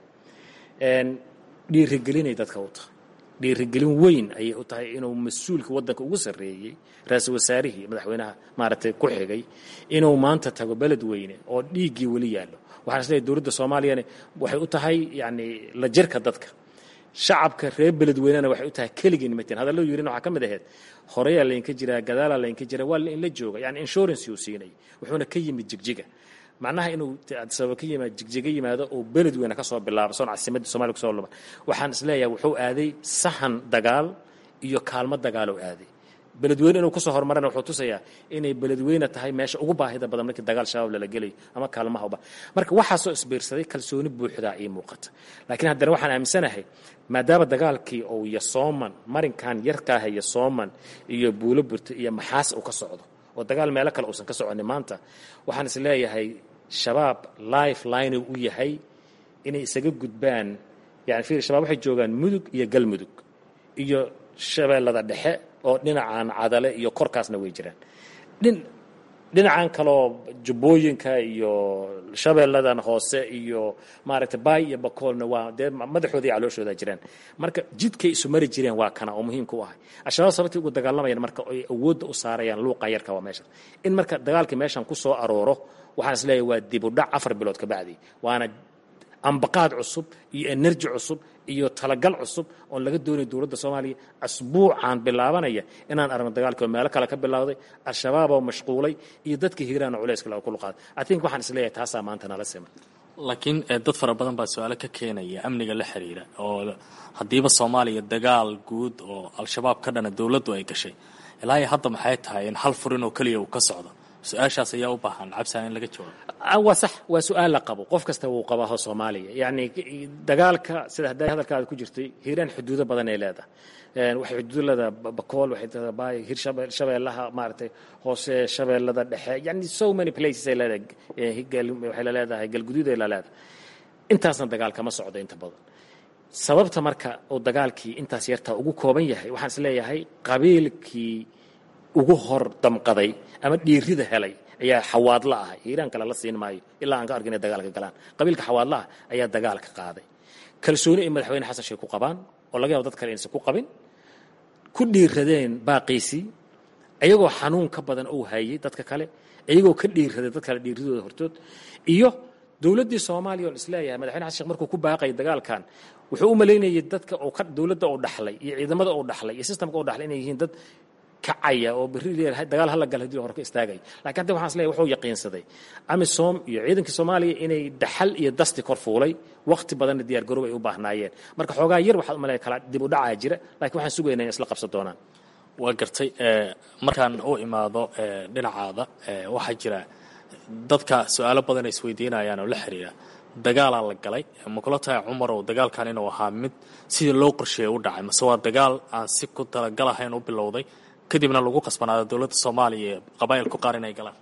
dhiirigelinay dadka u tahay dhiirigelin weyn ayay u tahay inuu mas-uulka waddanka ugu sarreeyey ra-isul wasaarihii madaxweynaha maaragtay ku xigay inuu maanta tago beledweyne oo dhiiggii weli yaallo waxaan is leeyahay dowladda soomaaliyana waxay u tahay yacni la jirka dadka shacabka reer beledweynena waxay u tahay keligii nimateen hadallo yirina waxaa ka mid ahayd horeyaa laynka jiraa gadaalaa laynka jiraa waa in la jooga yani insurance uu siinay wuxuuna ka yimid jigjiga macnaha inuu sababa ka yimaado jigjiga yimaado oo beledweyne ka soo bilaabo soon caasimadda somalia kusoo luba waxaan is leeyahay wuxuu aaday sahan dagaal iyo kaalmo dagaaloo aaday beledweyne inuu kusoo horumarana wuxuu tusayaa inay beledweyne tahay meesha ugu baahida badan markii dagaal shabaab lala gelayo ama kaalmahaba marka waxaasoo isbiirsaday kalsooni buuxdaa ii muuqata laakiin haddana waxaan aaminsanahay maadaama dagaalkii uu yosooman marinkan yarkaaha yosooman iyo buulo burta iyo maxaas uu ka socdo oo dagaal meelo kale uusan ka soconin maanta waxaan is leeyahay shabaab life line u yahay inay isaga gudbaan yani fiir shabaab waxay joogaan mudug iyo galmudug iyo shabeellada dhexe oo dhinacan cadale iyo korkaasna way jiraan dhin dhinacan kaloo jubbooyinka iyo shabeelladan hoose iyo maaragtay baay iyo bakoolna waa dee madaxooda iyo calooshooda jiraan marka jidkay isu mari jireen waa kana oo muhiimka u ahay al-shabaab sababtii ugu dagaalamayaan marka ay awoodda u saarayaan luuqa yarka waa meesha in marka dagaalkii meeshan ku soo arooro waxaan is leeyahay waa dib u dhac afar bilood ka bacdi waana ambaqaad cusub iyo enerji cusub iyo talagal cusub oon laga doonay dowladda soomaaliya asbuucan bilaabanaya inaan aragno dagaalkii oo meelo kale ka bilowday al-shabaab oo mashquulay iyo dadka hiiraana culayska laga kulu qaaday i think waxaan isleeyahay taasaa maanta nala siman laakiin dad fara badan baa su-aalo ka keenaya amniga la xiriira oo haddiiba soomaaliya dagaal guud oo al-shabaab ka dhana dowladdu ay gashay ilaa iyo hadda maxay tahay in hal furin oo keliya uu ka socdo su-aashaas ayaa u baahan cabsaa in laga jawaabo waa sax waa su-aal la qabo qof kasta wuu qabaaho soomaaliya yacni dagaalka sida hadday hadalkaada ku jirtay hiiraan xuduudo badan ay leedahay waxay xuduud leedahay bakool waxay leedahay baay hir shabeellaha maaragtay hoose shabeellada dhexe yani so many places ay leedahay waxay la leedahay galguduud ay la leedahay intaasna dagaal kama socdo inta badan sababta marka uu dagaalkii intaas yartaa ugu kooban yahay waxaan is leeyahay qabiilkii ugu hor damqaday ama dhiirida helay ayaa xawaadla ah hiiraan kale la siin maayo ilaa aan ka arkin inay dagaalka galaan qabiilka xawaadla ah ayaa dagaalka qaaday kalsooni ay madaxweyne xasan sheekh ku qabaan oo laga yaabo dad kale inaysan ku qabin ku dhiiradeen baaqiisii iyagoo xanuun ka badan uu hayay dadka kale iyagoo ka dhiiraday dad kale dhiiradooda hortood iyo dowladdii soomaaliya oon isleeyahay madaxweyne xasan sheekh markuu ku baaqayay dagaalkan wuxuu u malaynayay dadka uu ka dowladda uu dhaxlay iyo ciidamada uu dhaxlay iyo systemka uu dhaxlay inay yihiin dad kacaya oo berri leeyahay dagaal hala gal hadii hore ka istaagay laakiin hadda waxaan isleeyahay wuxuu yaqiinsaday amisom iyo ciidankii soomaaliya inay daxal iyo dasti kor fuulay waqti badanna diyaar garoob ay u baahnaayeen marka xoogaa yar waxaad umaleeya kala dib u dhacaa jira laakiin waxaan sugaynaa in isla qabsan doonaan waa gartay markaan u imaado dhinacaada waxaa jira dadka su-aalo badan ay isweydiinayaan oo la xiriira dagaalaa la galay ma kula tahay cumar oo dagaalkan inuu ahaa mid sidii loo qorsheeyay u dhacay mase waa dagaal aan si ku talagalahayn u bilowday kadibna lagu qasbanaado dowladda soomaaliya ee qabaa'ilku qaar inay galaan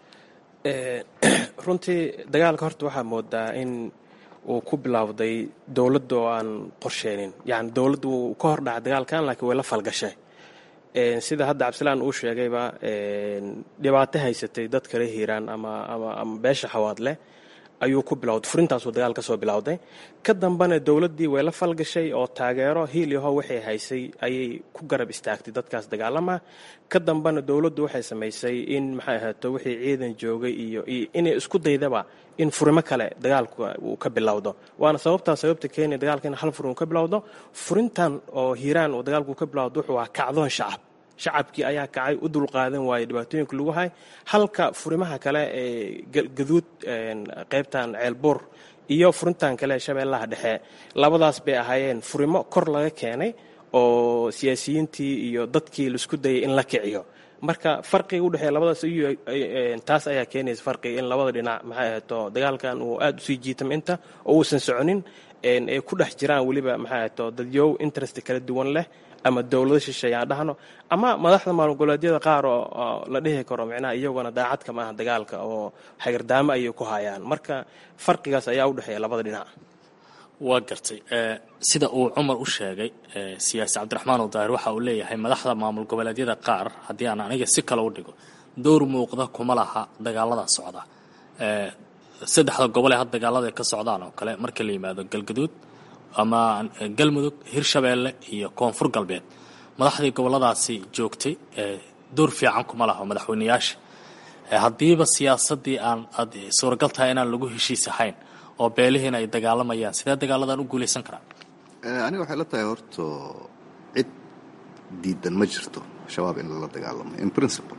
runtii dagaalka horta waxaa moodaa in uu ku bilaawday dowladda oo aan qorsheenin yani dowladda wuu ka hor dhacay dagaalkan laakiin way la falgashay sida hadda cabdisalaan uu sheegayba dhibaato haysatay dad kale hiiraan ama ama ama beesha xawaadleh ayuu ku bilowday furintaasuu dagaal ka soo bilowday ka dambana dowladdii way la falgashay oo taageero hiil iyo how waxay haysay ayay ku garab istaagtay dadkaas dagaalama ka dambana dowladdu waxay samaysay in maxay ahaato wixii ciidan joogay iyo iyo inay isku daydaba in furimo kale dagaalku uu ka bilowdo waana sababtaa sababta keenaya dagaalka in hal furin uu ka bilowdo furintan oo hiiraan uu dagaalku ka bilowdo wuxuu ahaa kacdoon shacab shacabkii ayaa kacay u dulqaadan waayey dhibaatooyinka lagu hay halka furimaha kale ee gaduud qaybtan ceelbuur iyo furintan kale shabeellaha dhexe labadaas bay ahaayeen furimo kor laga keenay oo siyaasiyiintii iyo dadkii laisku dayay in la kiciyo marka farqiga udhexeeya labadaas taas ayaa keenaysa farqiga in labada dhinac maxay ahaato dagaalkan uu aada usii jiitamo inta oo uusan soconin ay ku dhex jiraan weliba maxay ahaato dadyow interest kala duwan leh ama dowlado shisheeye aan dhahno ama madaxda maalin goboleedyada qaar oo la dhihi karo micnaha iyaguna daacadka ma aha dagaalka oo xagirdaamo ayay ku hayaan marka farqigaas ayaa u dhexeeya labada dhinac waa gartay sida uu cumar u sheegay siyaasi cabdiraxmaan udaahir waxa uu leeyahay madaxda maamul goboleedyada qaar haddii aan aniga si kale u dhigo dowr muuqda kuma laha dagaalada socda saddexda gobol ee had dagaalada ka socdaan oo kale marka la yimaado galgaduud ama galmudug hirshabeelle iyo koonfur galbeed madaxdii goboladaasi joogtay door fiican kuma laha madaxweyneyaasha haddiiba siyaasadii aan aad suuragal tahay inaan lagu heshiis ahayn oo beelihiina ay dagaalamayaan sidee dagaaladan u guulaysan karaan aniga waxay la tahay horto cid diidan ma jirto shabaab in lala dagaalamo in principle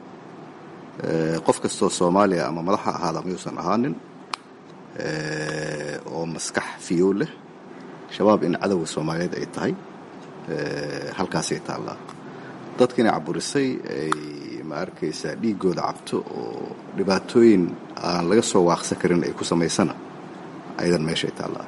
qof kastoo soomaaliya ama madaxa ahaada mayuusan ahaanin oo maskax fiyow leh shabaab in cadowga soomaaliyeed ay tahay halkaasay taallaa dadkiina caburisay ay ma arkaysaa dhiiggooda cabto oo dhibaatooyin aan laga soo waaqsan karin ay ku samaysana ayadan meeshay taallaa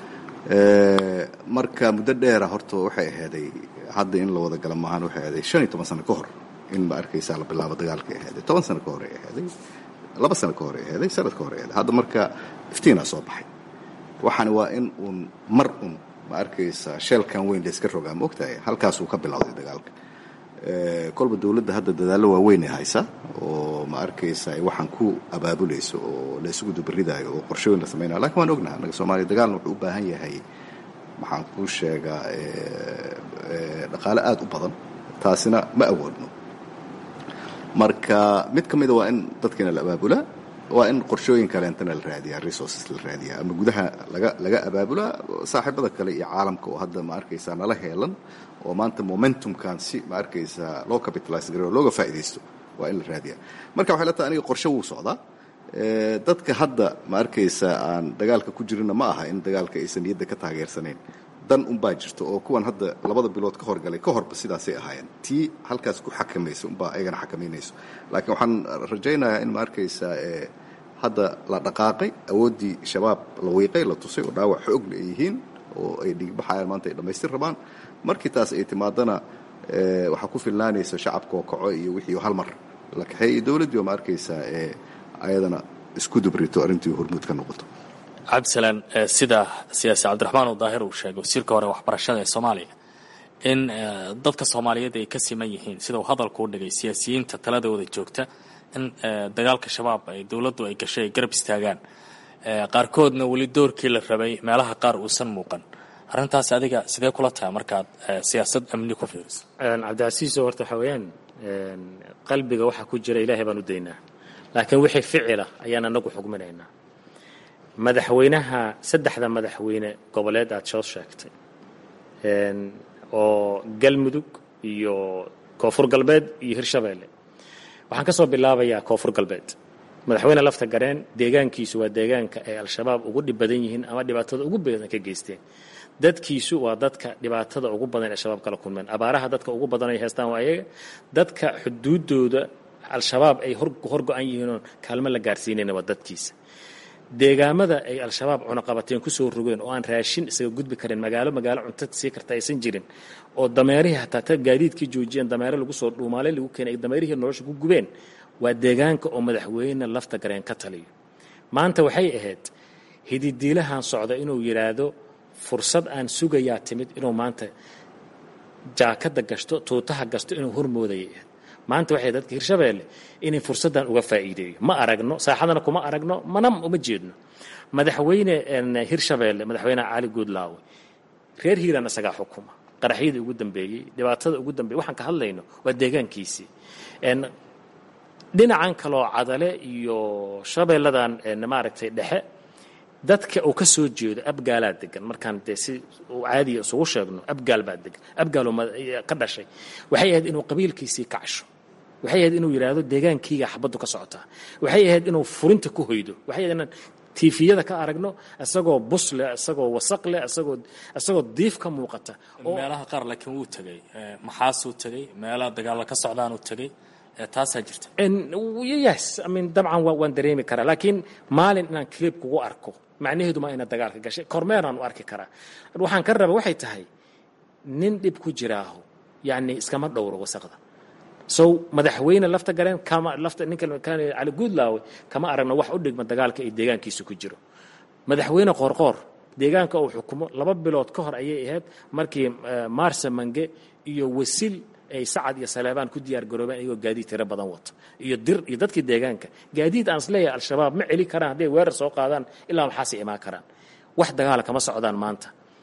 marka muddo dheera horta waxay ahaaday hadda in la wada gala maahan waxay ahaaday shan iyo toban sano ka hor in ma arkaysaa la bilaabo dagaalkay ahaaday toban sano ka hor ay ahaaday laba sano ka hor ay ahaaday sanad ka hor ay ahaaday hadda marka iftiinaa soo baxay waxaana waa in uun mar un ma arkaysaa sheelkan weyn layska rogaa ma ogtahay halkaasuu ka bilowday dagaalka kolba dowladda hadda dadaallo waaweyn ay haysaa oo ma arkaysa ay waxaan ku abaabulayso oo la isugu dubaridaayo oo qorshooyin la samaynaya lakin waan ognaha annaga soomaaliya dagaalna wuxuu u baahan yahay maxaan kuu sheegaa dhaqaale aada u badan taasina ma awoodno marka mid ka mida waa in dadkiina la abaabulaa waa in qorshooyin kaleentana la raadiyaa resources la raadiyaa ama gudaha laga laga abaabulaa saaxiibada kale iyo caalamka oo hadda ma arkaysaa nala heelan oo maanta momentumkan si ma arkaysaa loo capitalize gareyo looga faa'iidaysto waa in la raadiyaa marka waxay la tahay aniga qorshe wuu socdaa dadka hadda ma arkaysaa aan dagaalka ku jirina ma aha in dagaalka aysan niyadda ka taageersanayn dan unbaa jirto oo kuwan hadda labada bilood ka horgalay ka horba sidaasay ahaayeen tii halkaas ku xakamaysa unbaa ayagana xakamaynayso laakiin waxaan rajaynayaa in ma arkaysaa hadda la dhaqaaqay awooddii shabaab la wiiqay la tusay oo dhaawac xoogle ay yihiin oo ay dhigbaxayaan maanta ay dhammaystir rabaan markii taas ay timaadana waxaa ku filnaanaysa shacabka oo kaco iyo wixii hal mar la kaxeey iyo dowladdii oo ma arkaysaa ayadana isku dubrito arrintii hormuud ka noqoto cabdisalaan sida siyaasi cabdiraxmaan uu daahir uu sheegay wasiirka hore waxbarashada ee soomaaliya in dadka soomaaliyeed ay ka siman yihiin sida uu hadalku u dhigay siyaasiyiinta taladooda joogta in dagaalka shabaab ay dowladdu ay gashay ay garab istaagaan qaarkoodna weli doorkii la rabay meelaha qaar uusan muuqan arrintaas adiga sidee kula tahay markaad siyaasad amni ku fiiriso cabdicasiiso horta waxaa weeyaan qalbiga waxaa ku jira ilaahay baan u daynaa laakiin wixii ficila ayaan anagu xugminaynaa madaxweynaha saddexda madaxweyne goboleed aad soo sheegtay oo galmudug iyo koonfur galbeed iyo hirshabeelle waxaan ka soo bilaabayaa koonfur galbeed madaxweyne lafta gareen deegaankiisu waa deegaanka ay al-shabaab ugu dhib badan yihiin ama dhibaatada ugu badan ka geysteen dadkiisu waa dadka dhibaatada ugu badan ee shabaab kala kulmeen abaaraha dadka ugu badan ay haystaan waa ayaga dadka xuduudooda al-shabaab ay horgo-an yihiinoon kaalmo la gaarsiinayna waa dadkiisa deegaamada ay al-shabaab cunaqabateen kusoo rogeen oo aan raashin isaga gudbi karin magaalo magaalo cunto sii karta aysan jirin oo dameerihii hataa ta gaadiidkii joojiyeen dameere lagu soo dhuumaalay lagu keenay dameerihii nolosha ku gubeen waa deegaanka oo madaxweyne lafta gareen ka taliyo maanta waxay ahayd hididiilahan socda inuu yidhaahdo fursad aan sugayaa timid inuu maanta jaakada gashto tuutaha gasto inuu hormoodayay ahayd maanta waxay dadka hirshabeelle inay fursaddan uga faa'iideeyo ma aragno saaxadana kuma aragno mana uma jeedno madaxweyne hirshabeelle madaxweyne cali guudlaawe reer hiiraan isagaa xukuma qaraxyadii ugu dambeeyey dhibaatada ugu dambeeyey waxaan ka hadlayno waa deegaankiisii dhinacan kaloo cadale iyo shabeelladan maaragtay dhexe dadka uu ka soo jeedo abgaalaa degan markaan dee si uu caadiya isugu sheegno abgaal baa degan abgaaloo ka dhashay waxay ahayd inuu qabiilkiisii kacsho waxay ahayd inuu yidhaahdo deegaankiiga xabaddu ka socotaa waxay ahayd inuu furinta ku hoydo waxay ahayd inaan tiifiyada ka aragno isagoo bus leh isagoo wasaq leh isagoo isagoo diif ka muuqata meelaha qaar laakiin wuu tegey maxaasuu tegey meelaha dagaalla ka socdaanuu tegey taasaa jirta yes I mean dabcan waan dareemi karaa laakiin maalin inaan clip kugu arko macnaheedu maa ina dagaalka gashay kormeeraan u arki karaa waxaan ka raba waxay tahay nin dhib ku jiraaho yacni iskama dhowro wasaqda so madaxweyne lafta gareen kama lafta ninka cali guudlaawe kama aragno wax u dhigma dagaalka ay deegaankiisa ku jiro madaxweyne qoorqoor deegaanka uu xukumo laba bilood ka hor ayay ahayd markii maarsa mange iyo wasil ay sacad iyo saleebaan ku diyaar garoobeen ayagoo gaadiid tiro badan wato iyo dir iyo dadkii deegaanka gaadiid aan isleeyahay al-shabaab ma celi karaan hadday weerar soo qaadaan ilaa maxaasay imaan karaan wax dagaala kama socdaan maanta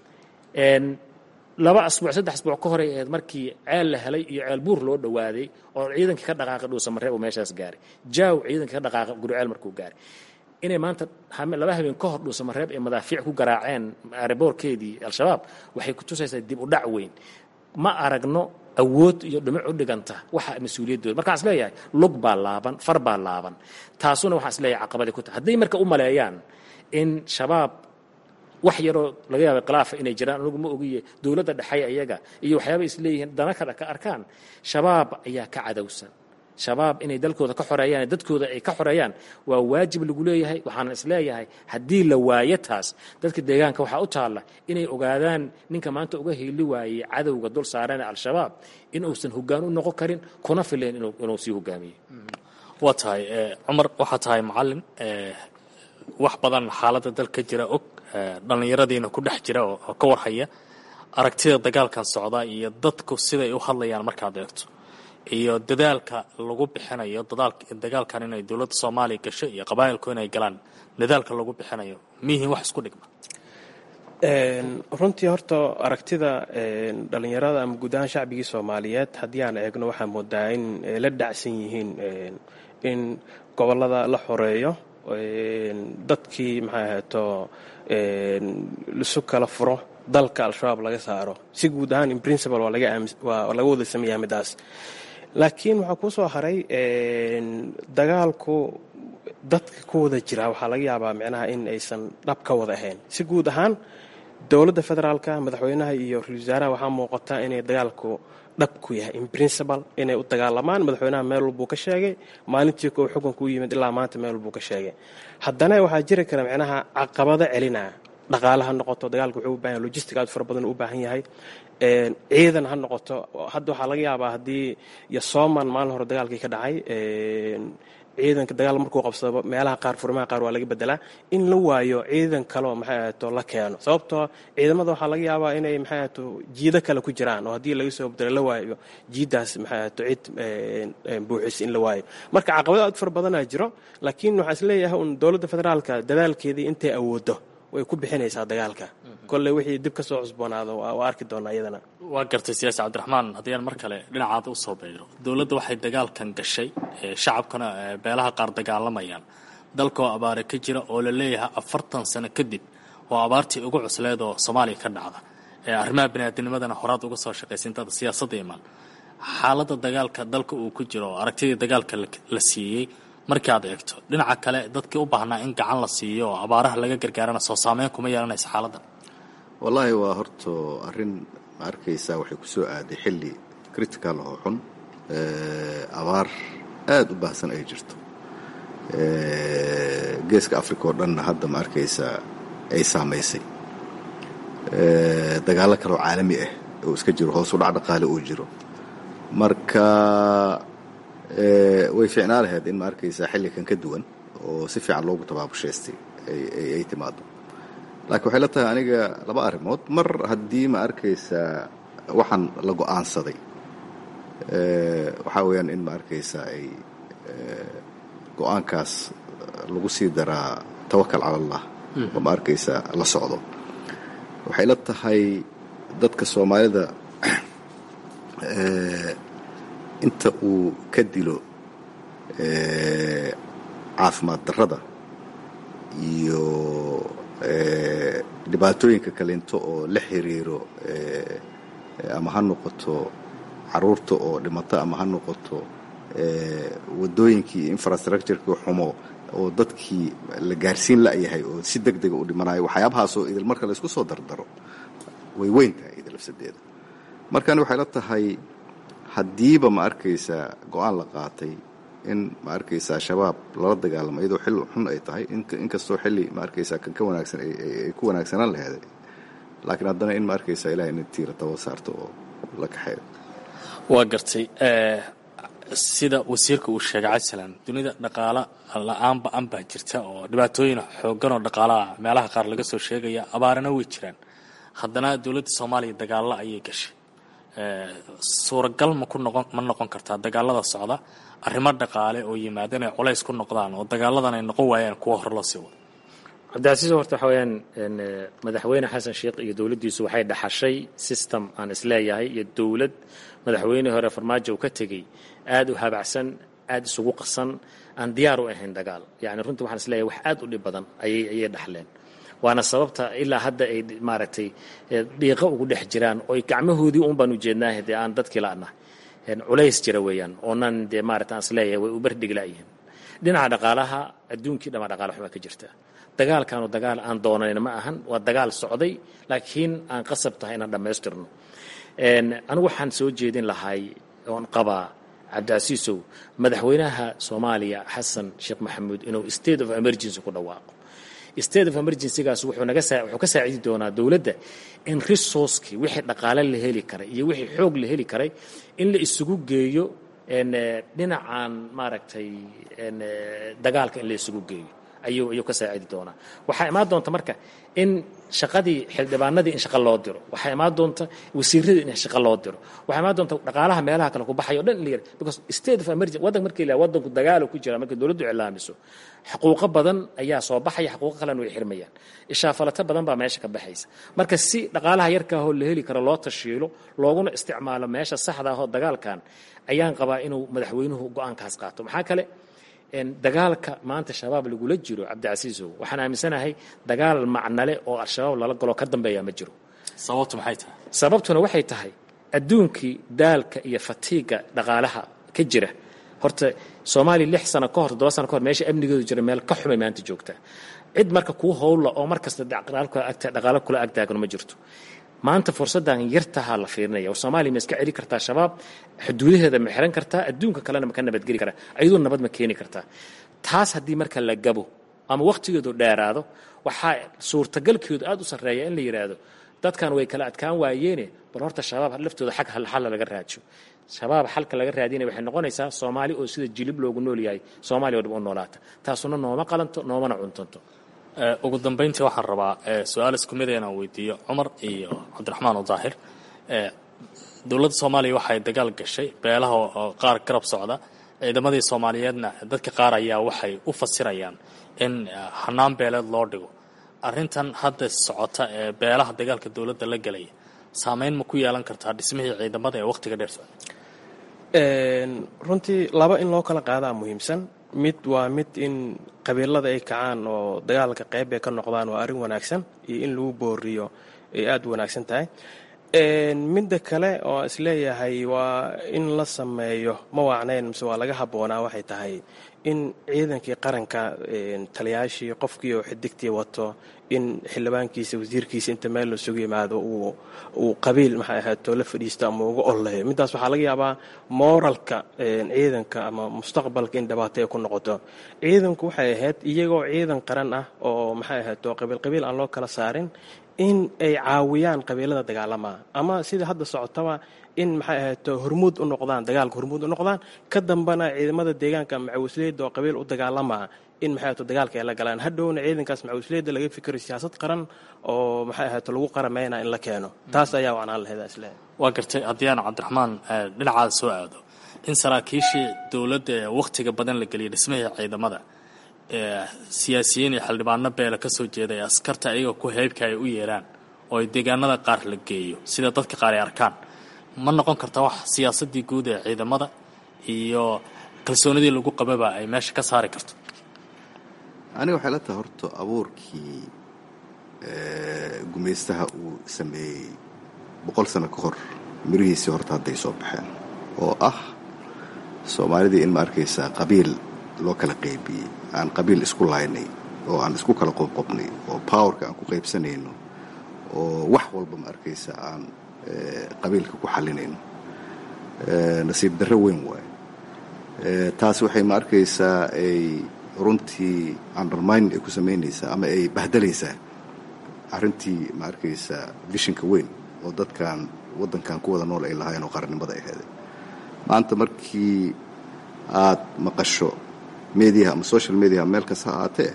laba asbuuc saddex asbuuc ka horay ahayd markii ceel la helay iyo ceel buur loo dhowaaday oo ciidankii ka dhaqaaqay dhuusamareeb uu meeshaas gaaray jaaw ciidankii ka dhaqaaqay guriceel markuu gaaray inay maanta laba habeen ka hor dhuusamareeb ay madaafiic ku garaaceen aeroboorkeedii al-shabaab waxay ku tusaysaa dib u dhac weyn ma aragno awood iyo dhumuc u dhiganta waxa mas-uuliyaddooda markaan isleeyahay lug baa laaban far baa laaban taasuna waxaan isleeyahay caqabadii ku tahay hadday marka u maleeyaan in shabaab wax yaroo laga yaaba khilaafa inay jiraan anugu ma ogiye dowladda dhexay ayaga iyo waxyaaba isleeyihiin dana kale ka arkaan shabaab ayaa ka cadowsan shabaab inay dalkooda ka xoreeyaan dadkooda ay ka xoreeyaan waa waajib lagu leeyahay waxaana isleeyahay haddii la waayo taas dadka deegaanka waxaa u taalla inay ogaadaan ninka maanta uga hiili waayey cadowga dul saarana al-shabaab in uusan hoggaan u noqon karin kuna fileen inuu sii hogaamiyo waa tahay cumar waxaa tahay macalin wax badan xaaladda dalka jira og dhallinyaradiina ku dhex jira oo ka warhaya aragtida dagaalkan socda iyo dadku siday u hadlayaan markaad eegto iyo dadaalka lagu bixinayo dagaalkan inay dowladda soomaaliya gasho iyo qabaa'ilku inay galaan dadaalka lagu bixinayo miyihiin wax isku dhigma runtii horta aragtida dhallinyarada ama guud ahaan shacbigii soomaaliyeed haddii aan eegno waxaa moodaa in la dhacsan yihiin in gobollada la xoreeyo dadkii maxay ahayto lisu kala furo dalka al-shabaab laga saaro si guud ahaan in principle waa laga wada sameeyaa midaas laakiin waxaa kuu soo haray dagaalku dadka ku wada jira waxaa laga yaabaa micnaha in aysan dhab ka wada ahayn si guud ahaan dowladda federaalka madaxweynaha iyo ra-isul wasaaraha waxaa muuqata inay dagaalku dhab ku yahay in principle inay u dagaalamaan madaxweynaha meel walbuu ka sheegay maalintii koo xukunka u yimid ilaa maanta meel walbuu ka sheegay haddana waxaa jiri kara micnaha caqabado celinaa dhaqaale ha noqoto dagaalka wuxuu u bahan yahay logistic aad fara badan u baahan yahay ciidan ha noqoto hadda waxaa laga yaabaa haddii iyo sooman maalin hore dagaalkii ka dhacay ciidanka dagaal markuu qabsado meelaha qaar furimaha qaar waa laga bedelaa in la waayo ciidan kaleo maxay ahaato la keeno sababtoo ciidamada waxaa laga yaabaa inay maxay ahaato jiido kale ku jiraan oo haddii laga soo bedelo la waayo jiidaas maxay ahaato cid buuxis in la waayo marka caqabado aad fara badanaa jiro laakiin waxaa isleeyahay un dowladda federaalka dadaalkeedii intay awoodo way ku bixinaysaa dagaalka kolley wixii dib ka soo cusboonaado waa arki doonaa iyadana waa gartay siyaasi cabdiraxmaan haddii aan mar kale dhinacaada usoo beydho dowladda waxay dagaalkan gashay shacabkana beelaha qaar dagaalamayaan dalkoo abaare ka jira oo la leeyahay afartan sano kadib oo abaartii ugu cusleed oo soomaaliya ka dhacda arrimaha biniaadinimadana horaad uga soo shaqaysa intaada siyaasadda imaan xaaladda dagaalka dalka uu ku jiro oo aragtidii dagaalka la siiyey markii aad eegto dhinaca kale dadkii u baahnaa in gacan la siiyo oo abaaraha laga gargaarana soo saameyn kuma yeelanaysa xaaladdan wallaahi waa horto arrin ma arkaysaa waxay ku soo aaday xilli critical oo xun abaar aada u baahsan ay jirto geeska africa oo dhanna hadda ma arkaysaa ay saamaysay dagaallo kaleoo caalami ah oo iska jiro hoos u dhac dhaqaale uu jiro marka way fiicnaa lahayd in ma arkaysaa xillikan ka duwan oo si fiican loogu tabaabushaystay ay timaado laakiin waxay la tahay aniga laba arrimood mar haddii ma arkaysaa waxaan la go-aansaday waxaa weeyaan in ma arkaysaa ay go-aankaas lagu sii daraa tawakal cala allah oo ma arkaysaa la socdo waxay la tahay dadka soomaalida inta uu ka dilo caafimaad darrada iyo dhibaatooyinka kaleento oo la xiriiro ama ha noqoto caruurta oo dhimato ama ha noqoto waddooyinkii iyo infrastructureki xumo oo dadkii la gaarsiin la'yahay oo si deg dega u dhimanayo waxyaabahaasoo idil marka la isku soo dardaro way weyn tahay idil lafsadeeda markan waxay la tahay haddiiba ma arkaysaa go-aan la qaatay in ma arkaysaa shabaab lala dagaalamo iyadoo xil xun ay tahay inkastoo xilli ma arkaysaa kan ka wanaagsan ay ku wanaagsanaan laheeday laakiin haddana in ma arkaysaa ilahay ina tiira taba saarto oo la kaxeeyo waa gartay sida wasiirka uu sheegay cabdisalaan dunida dhaqaala la-aan ba-an baa jirta oo dhibaatooyin xoogan oo dhaqaalaha meelaha qaar laga soo sheegaya abaarana way jiraan haddana dowladda soomaaliya dagaalla ayay gashay suuragal ma ku noqon ma noqon kartaa dagaalada socda arrimo dhaqaale oo yimaada inay culays ku noqdaan oo dagaaladan ay noqon waayaan kuwa hor loo sii wado cabdicasiis horta waxa weeyaan madaxweyne xasan sheekh iyo dowladdiisu waxay dhaxashay system aan isleeyahay iyo dowlad madaxweyne hore farmaajo uu ka tegey aada u habacsan aada isugu qasan aan diyaar u ahayn dagaal yacni runtii waxaan isleeyahay wax aada u dhib badan ayay ayay dhaxleen waana sababta ilaa hadda ay maaragtay dhiiqo ugu dhex jiraan oo gacmahoodii un baan ujeednaaha dee aan dadkii la'nahay culays jira weeyaan oonan dee maarata aan isleeyahay way u bardhiglayihiin dhinaca dhaqaalaha adduunkii dhama dhaqaala xumaa ka jirta dagaalkaanu dagaal aan doonayn ma ahan waa dagaal socday laakiin aan qasab tahay inaan dhammaystirno anigu waxaan soo jeedin lahay oon qabaa cabdicasiisow madaxweynaha soomaaliya xasan sheekh maxamuud inuu state of emergency ku dhawaaqo state of emergencygaas wuxuu naga saa wuxuu ka saacidi doonaa dowladda in resourcekii wixii dhaqaale la heli karay iyo wixii xoog la heli karay in la isugu geeyo dhinacan maaragtay dagaalka in la isugu geeyo ayuu ayuu ka saacidi doonaa waxaa imaan doonta marka in shaqadii xildhibaanadii in shaqo loo diro waxaa imaan doonta wasiiradii in shaqo loo diro waxaa imaan doonta dhaqaalaha meelaha kale ku baxayo dhan in la yidha because state of emergency waddanka markii la waddanku dagaalo ku jira markii dowladdu iclaamiso xuquuqo badan ayaa soo baxaya xuquuqo kalena way xirmayaan ishaafalato badan baa meesha ka baxaysa marka si dhaqaalaha yarkaahoo la heli karo loo tashiilo looguna isticmaalo meesha saxda ahoo dagaalkan ayaan qabaa inuu madaxweynuhu go-aankaas qaato maxaa kale dagaalka maanta shabaab lagula jiro cabdicasiisow waxaan aaminsanahay dagaal macnale oo al-shabaab lala galo ka dambeeya ma jiro sababtu maxay tahay sababtuna waxay tahay adduunkii daalka iyo fatiiga dhaqaalaha ka jira horta soomaaliya lix sano ka hor toddoba sano ka hor meesha amnigeedu jira meel ka xumay maanta joogtaa cid marka kuu howlla oo mar kasta dhaqaalo kula agtaagano ma jirto maanta fursaddan yartahaa la fiirinaya war soomaaliya ma iska celi kartaa shabaab xuduudaheeda ma xiran kartaa adduunka kalena ma ka nabadgeli karaa ayadoo nabad ma keeni kartaa taas haddii marka la gabo ama wakhtigeedu dheeraado waxaa suurtagalkeedu aada u sarreeya in la yidhaahdo dadkan way kala adkaan waayeene bal horta shabaab laftooda xag halxalla laga raajo shabaab xalka laga raadinaya waxay noqonaysaa soomaali oo sida jilib loogu nool yahay soomaaliya oo dhib u noolaata taasuna nooma qalanto noomana cuntanto ugu dambayntii waxaan rabaa su-aal isku mid inaan weydiiyo cumar iyo cabdiraxmaan daahir dowladda soomaaliya waxay dagaal gashay beelaha oo qaar garab socda ciidamadii soomaaliyeedna dadka qaar ayaa waxay u fasirayaan in hanaan beeleed loo dhigo arrintan hadda socota ee beelaha dagaalka dowladda la gelaya saameyn ma ku yeelan kartaa dhismihii ciidamada ee wakhtiga dheer socda runtii laba in loo kala qaadaa muhiimsan mid waa mid in qabiilada ay kacaan oo dagaalka qayb ay ka noqdaan waa arrin wanaagsan iyo in lagu booriyo ay aada u wanaagsan tahay midda kale oo isleeyahay waa in la sameeyo ma waacnayn mise waa laga habboonaa waxay tahay in ciidankii qaranka taliyaashii qofkii oo xidigtii wato in xildhibaankiisa wasiirkiisa inta meel la sugu yimaado uu qabiil maxay ahaato la fadhiisto ama uga olleeyo middaas waxaa laga yaabaa mooralka ciidanka ama mustaqbalka in dhibaato ay ku noqoto ciidanku waxay ahayd iyagoo ciidan qaran ah oo maxay ahaato qabiil qabiil aan loo kala saarin in ay caawiyaan qabiilada dagaalamaa ama sida hadda socotaba in maxay ahaato hormuud u noqdaan dagaalka hormuud u noqdaan ka dambana ciidamada deegaanka macawisleyda oo qabiil u dagaalamaa in maxay ahaato dagaalka ay la galaan hadhowna ciidankaas macawisleyda laga fikiro siyaasad qaran oo maxay ahaato lagu qarameyna in la keeno taas ayaa wacnaan lahayd isle waa gartay haddii aan cabdiraxmaan dhinacaada soo aado in saraakiishii dowladda ee wakhtiga badan la geliyay dhismihii ciidamada siyaasiyiin iyo xildhibaano beela ka soo jeeday askarta ayaga ku heybka ay u yeeraan oo ay deegaanada qaar la geeyo sida dadka qaar ay arkaan ma noqon karta wax siyaasadii guud ee ciidamada iyo kalsoonidii lagu qababa ay meesha ka saari karto aniga waxay la tahay horta abuurkii gumaystaha uu sameeyey boqol sano ka hor mirihiisii horta hadday soo baxeen oo ah soomaalidii in ma arkaysaa qabiil loo kala qaybiyey aan qabiil isku laynay oo aan isku kala qobqobnay oo powerka aan ku qaybsanayno oo wax walba ma arkaysa aan qabiilka ku xalinayno nasiib darro weyn waaye taas waxay ma arkaysaa ay runtii undermine ay ku samaynaysaa ama ay bahdalaysaa arrintii ma arkaysaa vishinka weyn oo dadkan waddankan ku wada nool ay lahaayeen oo qarannimada ay heeday maanta markii aad maqasho mediaha ama social mediaha meel kasta ha aatee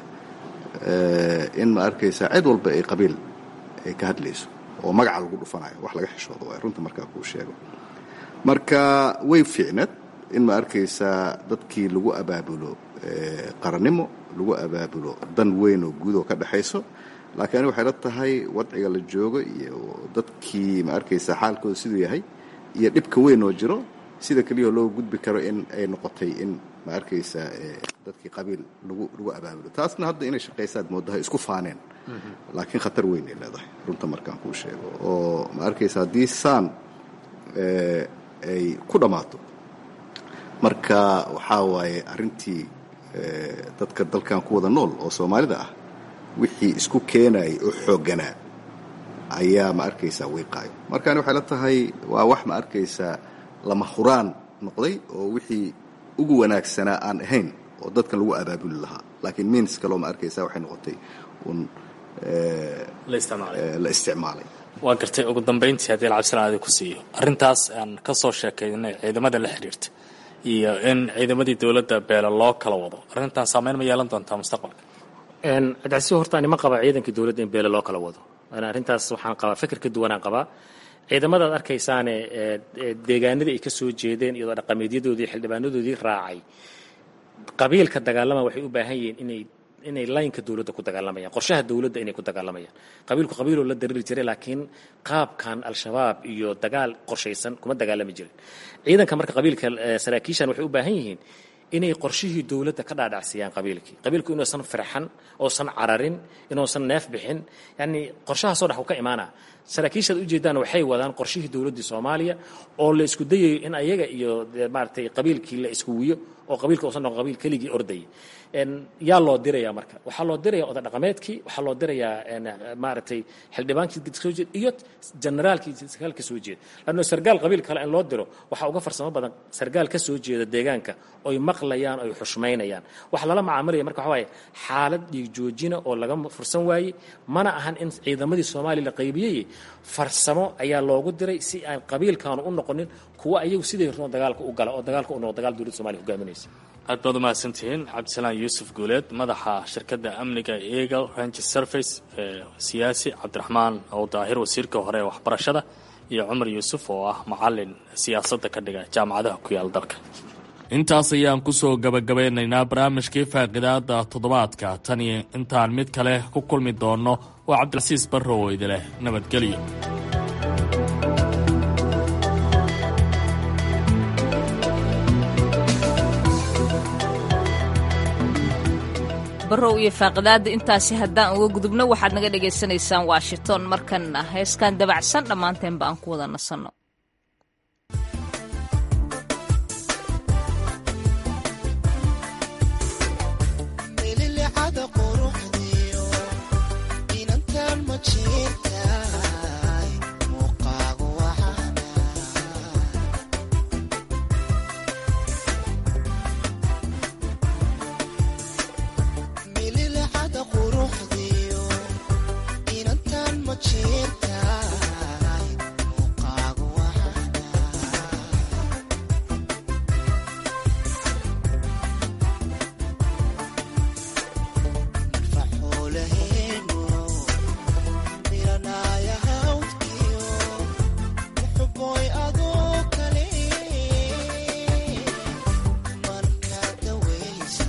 in ma arkaysaa cid walba ay qabiil ay ka hadlayso oo magaca lagu dhufanayo wax laga xishoodo waay runta markaa kuu sheego marka way fiicnad in ma arkaysaa dadkii lagu abaabulo qarannimo lagu abaabulo dan weyn oo guud oo ka dhexayso laakiin ani waxay la tahay wadciga la joogo iyo dadkii ma arkaysaa xaalkooda siduu yahay iyo dhibka weyn oo jiro sida keliyao loo gudbi karo in ay noqotay in ma arkaysaa dadkii qabiil lagu lagu abaabulo taasna hadda inay shaqaysaad moodahay isku faaneen laakiin khatar weyn ay leedahay runta markaan kuu sheego oo ma arkaysa haddii saan ay ku dhammaato marka waxaa waaye arrintii dadka dalkan ku wada nool oo soomaalida ah wixii isku keenayay oo xoogganaa ayaa ma arkaysaa wiiqaayo markaani waxay la tahay waa wax ma arkaysaa lama huraan noqday oo wixii ugu wanaagsanaa aan ahayn oo dadkan lagu abaabuli lahaa laakiin miins kaloo ma arkaysaa waxay noqotay un la isticmaalay waa gartay ugu dambayntii haddii lacabsilaan adi ku siiyo arrintaas aan ka soo sheekaynay ciidamada la xidhiirta iyo in ciidamadii dowladda beela loo kala wado arrintan saameyn ma yeelan doontaa mustaqbalka cabdicasiis horta ani ma qaba ciidankii dowladda in beele loo kala wado arrintaas waxaan qabaa fikir ka duwanaan qabaa ciidamadaad arkaysaane deegaanadii ay ka soo jeedeen iyadoo dhaqameedyadoodii xildhibaanadoodii raacay qabiilka dagaalama waxay u baahan yihiin inay inay laynka dowladda ku dagaalamayaan qorshaha dowladda inay ku dagaalamayaan qabiilku qabiiloo la dariri jiray laakiin qaabkan al-shabaab iyo dagaal qorshaysan kuma dagaalami jirin ciidanka marka qabiilka saraakiishan waxay u baahan yihiin inay qorshihii dowladda ka dhaadhacsiyaan qabiilkii qabiilku inuusan firxan oosan cararin inuusan neef bixin yacni qorshahaasoo dhex u ka imaana saraakiishaad ujeedaan waxay wadaan qorshihii dowladdii soomaaliya oo la isku dayayo in ayaga iyo maaragtay qabiilkii la isku wiyo oo qabiilka uusan noqon qabiil keligii ordayay yaa loo diraya marka waxaa loo diraya oday dhaqameedkii waxaa loo dirayaa maaragtay xildhibaankii soo jeed iyo generaalkii sargaal ka soo jeeda lanno sargaal qabiil kale in loo diro waxaa uga farsamo badan sargaal ka soo jeeda deegaanka oy maqlayaan oy xushmaynayaan waxa lala macaamilaya marka waxa waaye xaalad dhiig joojina oo laga fursan waayey mana ahan in ciidamadii soomaaliya la qaybiyey farsamo ayaa loogu diray si aan qabiilkaanu u noqonin kuwa ayagu siday rabaan dagaalka u gala oo dagaalka u noqdo dagaal dowladda somalia hogaaminaysa aad baad umahadsantihiin cabdisalaan yuusuf guuleed madaxa shirkadda amniga eagle range service ee siyaasi cabdiraxmaan oo daahir wasiirka hore ee waxbarashada iyo cumar yuusuf oo ah macalin siyaasadda ka dhiga jaamacadaha ku yaal dalka intaas ayaan kusoo gabagabeynaynaa barnaamijkii faaqidaada toddobaadka tan iyo intaan mid kale ku kulmi doonno waa cabdilcasiis barrow oo idileh nabadgelyo barow iyo faaqidaada intaasi haddaan uga gudubno waxaad naga dhagaysanaysaan washington markanna heeskan dabacsan dhammaanteenba aan ku wada nasanno mililicada quruxdiyo inantan ma jirtaay muuqaagu waxana mililicada quruxdiyo inantan ma jirtaay muuqaagu waxana faxuulaheenu miranaya hawdkiyo muxuboy adoo kale marka dawaysa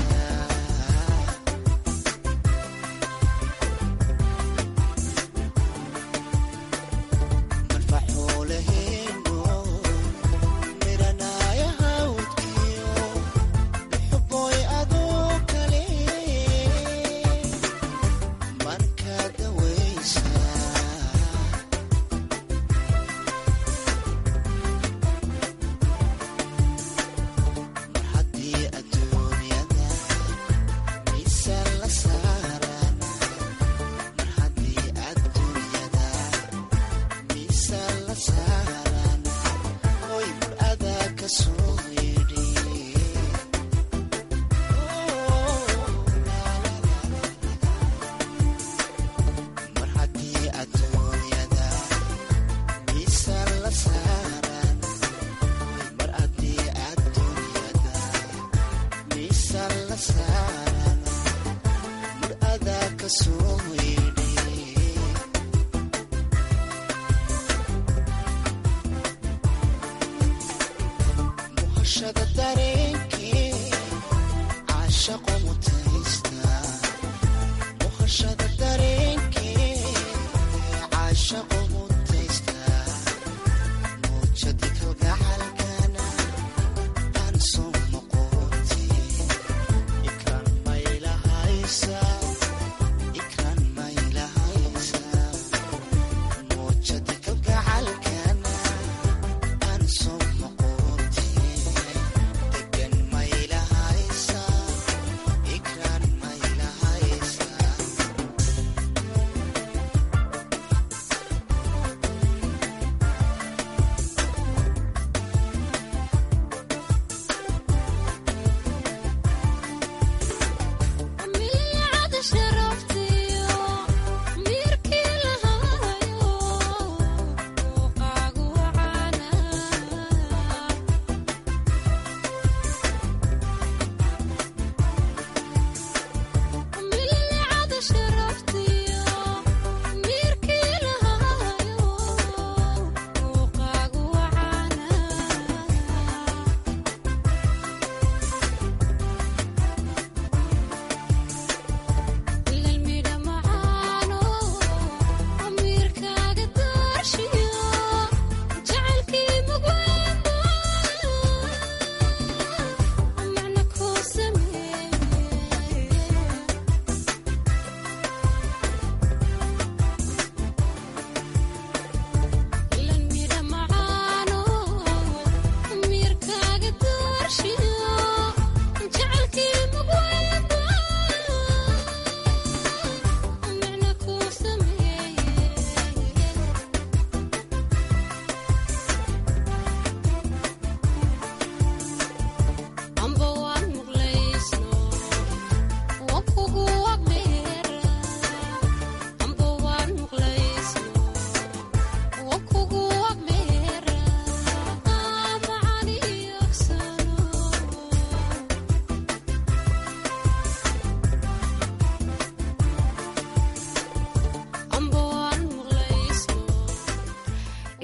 marfaxuulaheenu miranaya hawdkiyo muxuboy adoo kale marka dawaysa mar haddii adduunyada miisaan la saaran mar haddii adduunyada miisaan la saaran hoy mar adaa ka soo yidhi mar haddii adduunyada miisaan la saaran mar haddii adduunyada miisaan la saaran mar adaa ka soo yidhi muhashada dareenkee caashaqo mutaysta muhashada dareenkee caashaqo mutaysta muujadi kalgacalkana aan soo noqoti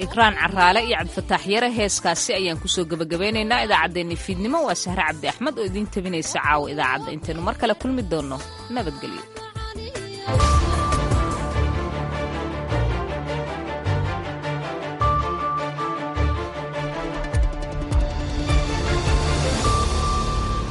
ikraan caraale iyo cabdifataax yare heeskaasi ayaan kusoo gebagabeynaynaa idaacaddeenni fiidnimo waa sahre cabdi axmed oo idiin tabinaysa caawa idaacadda intaynu mar kale kulmi doonno nabadgelyo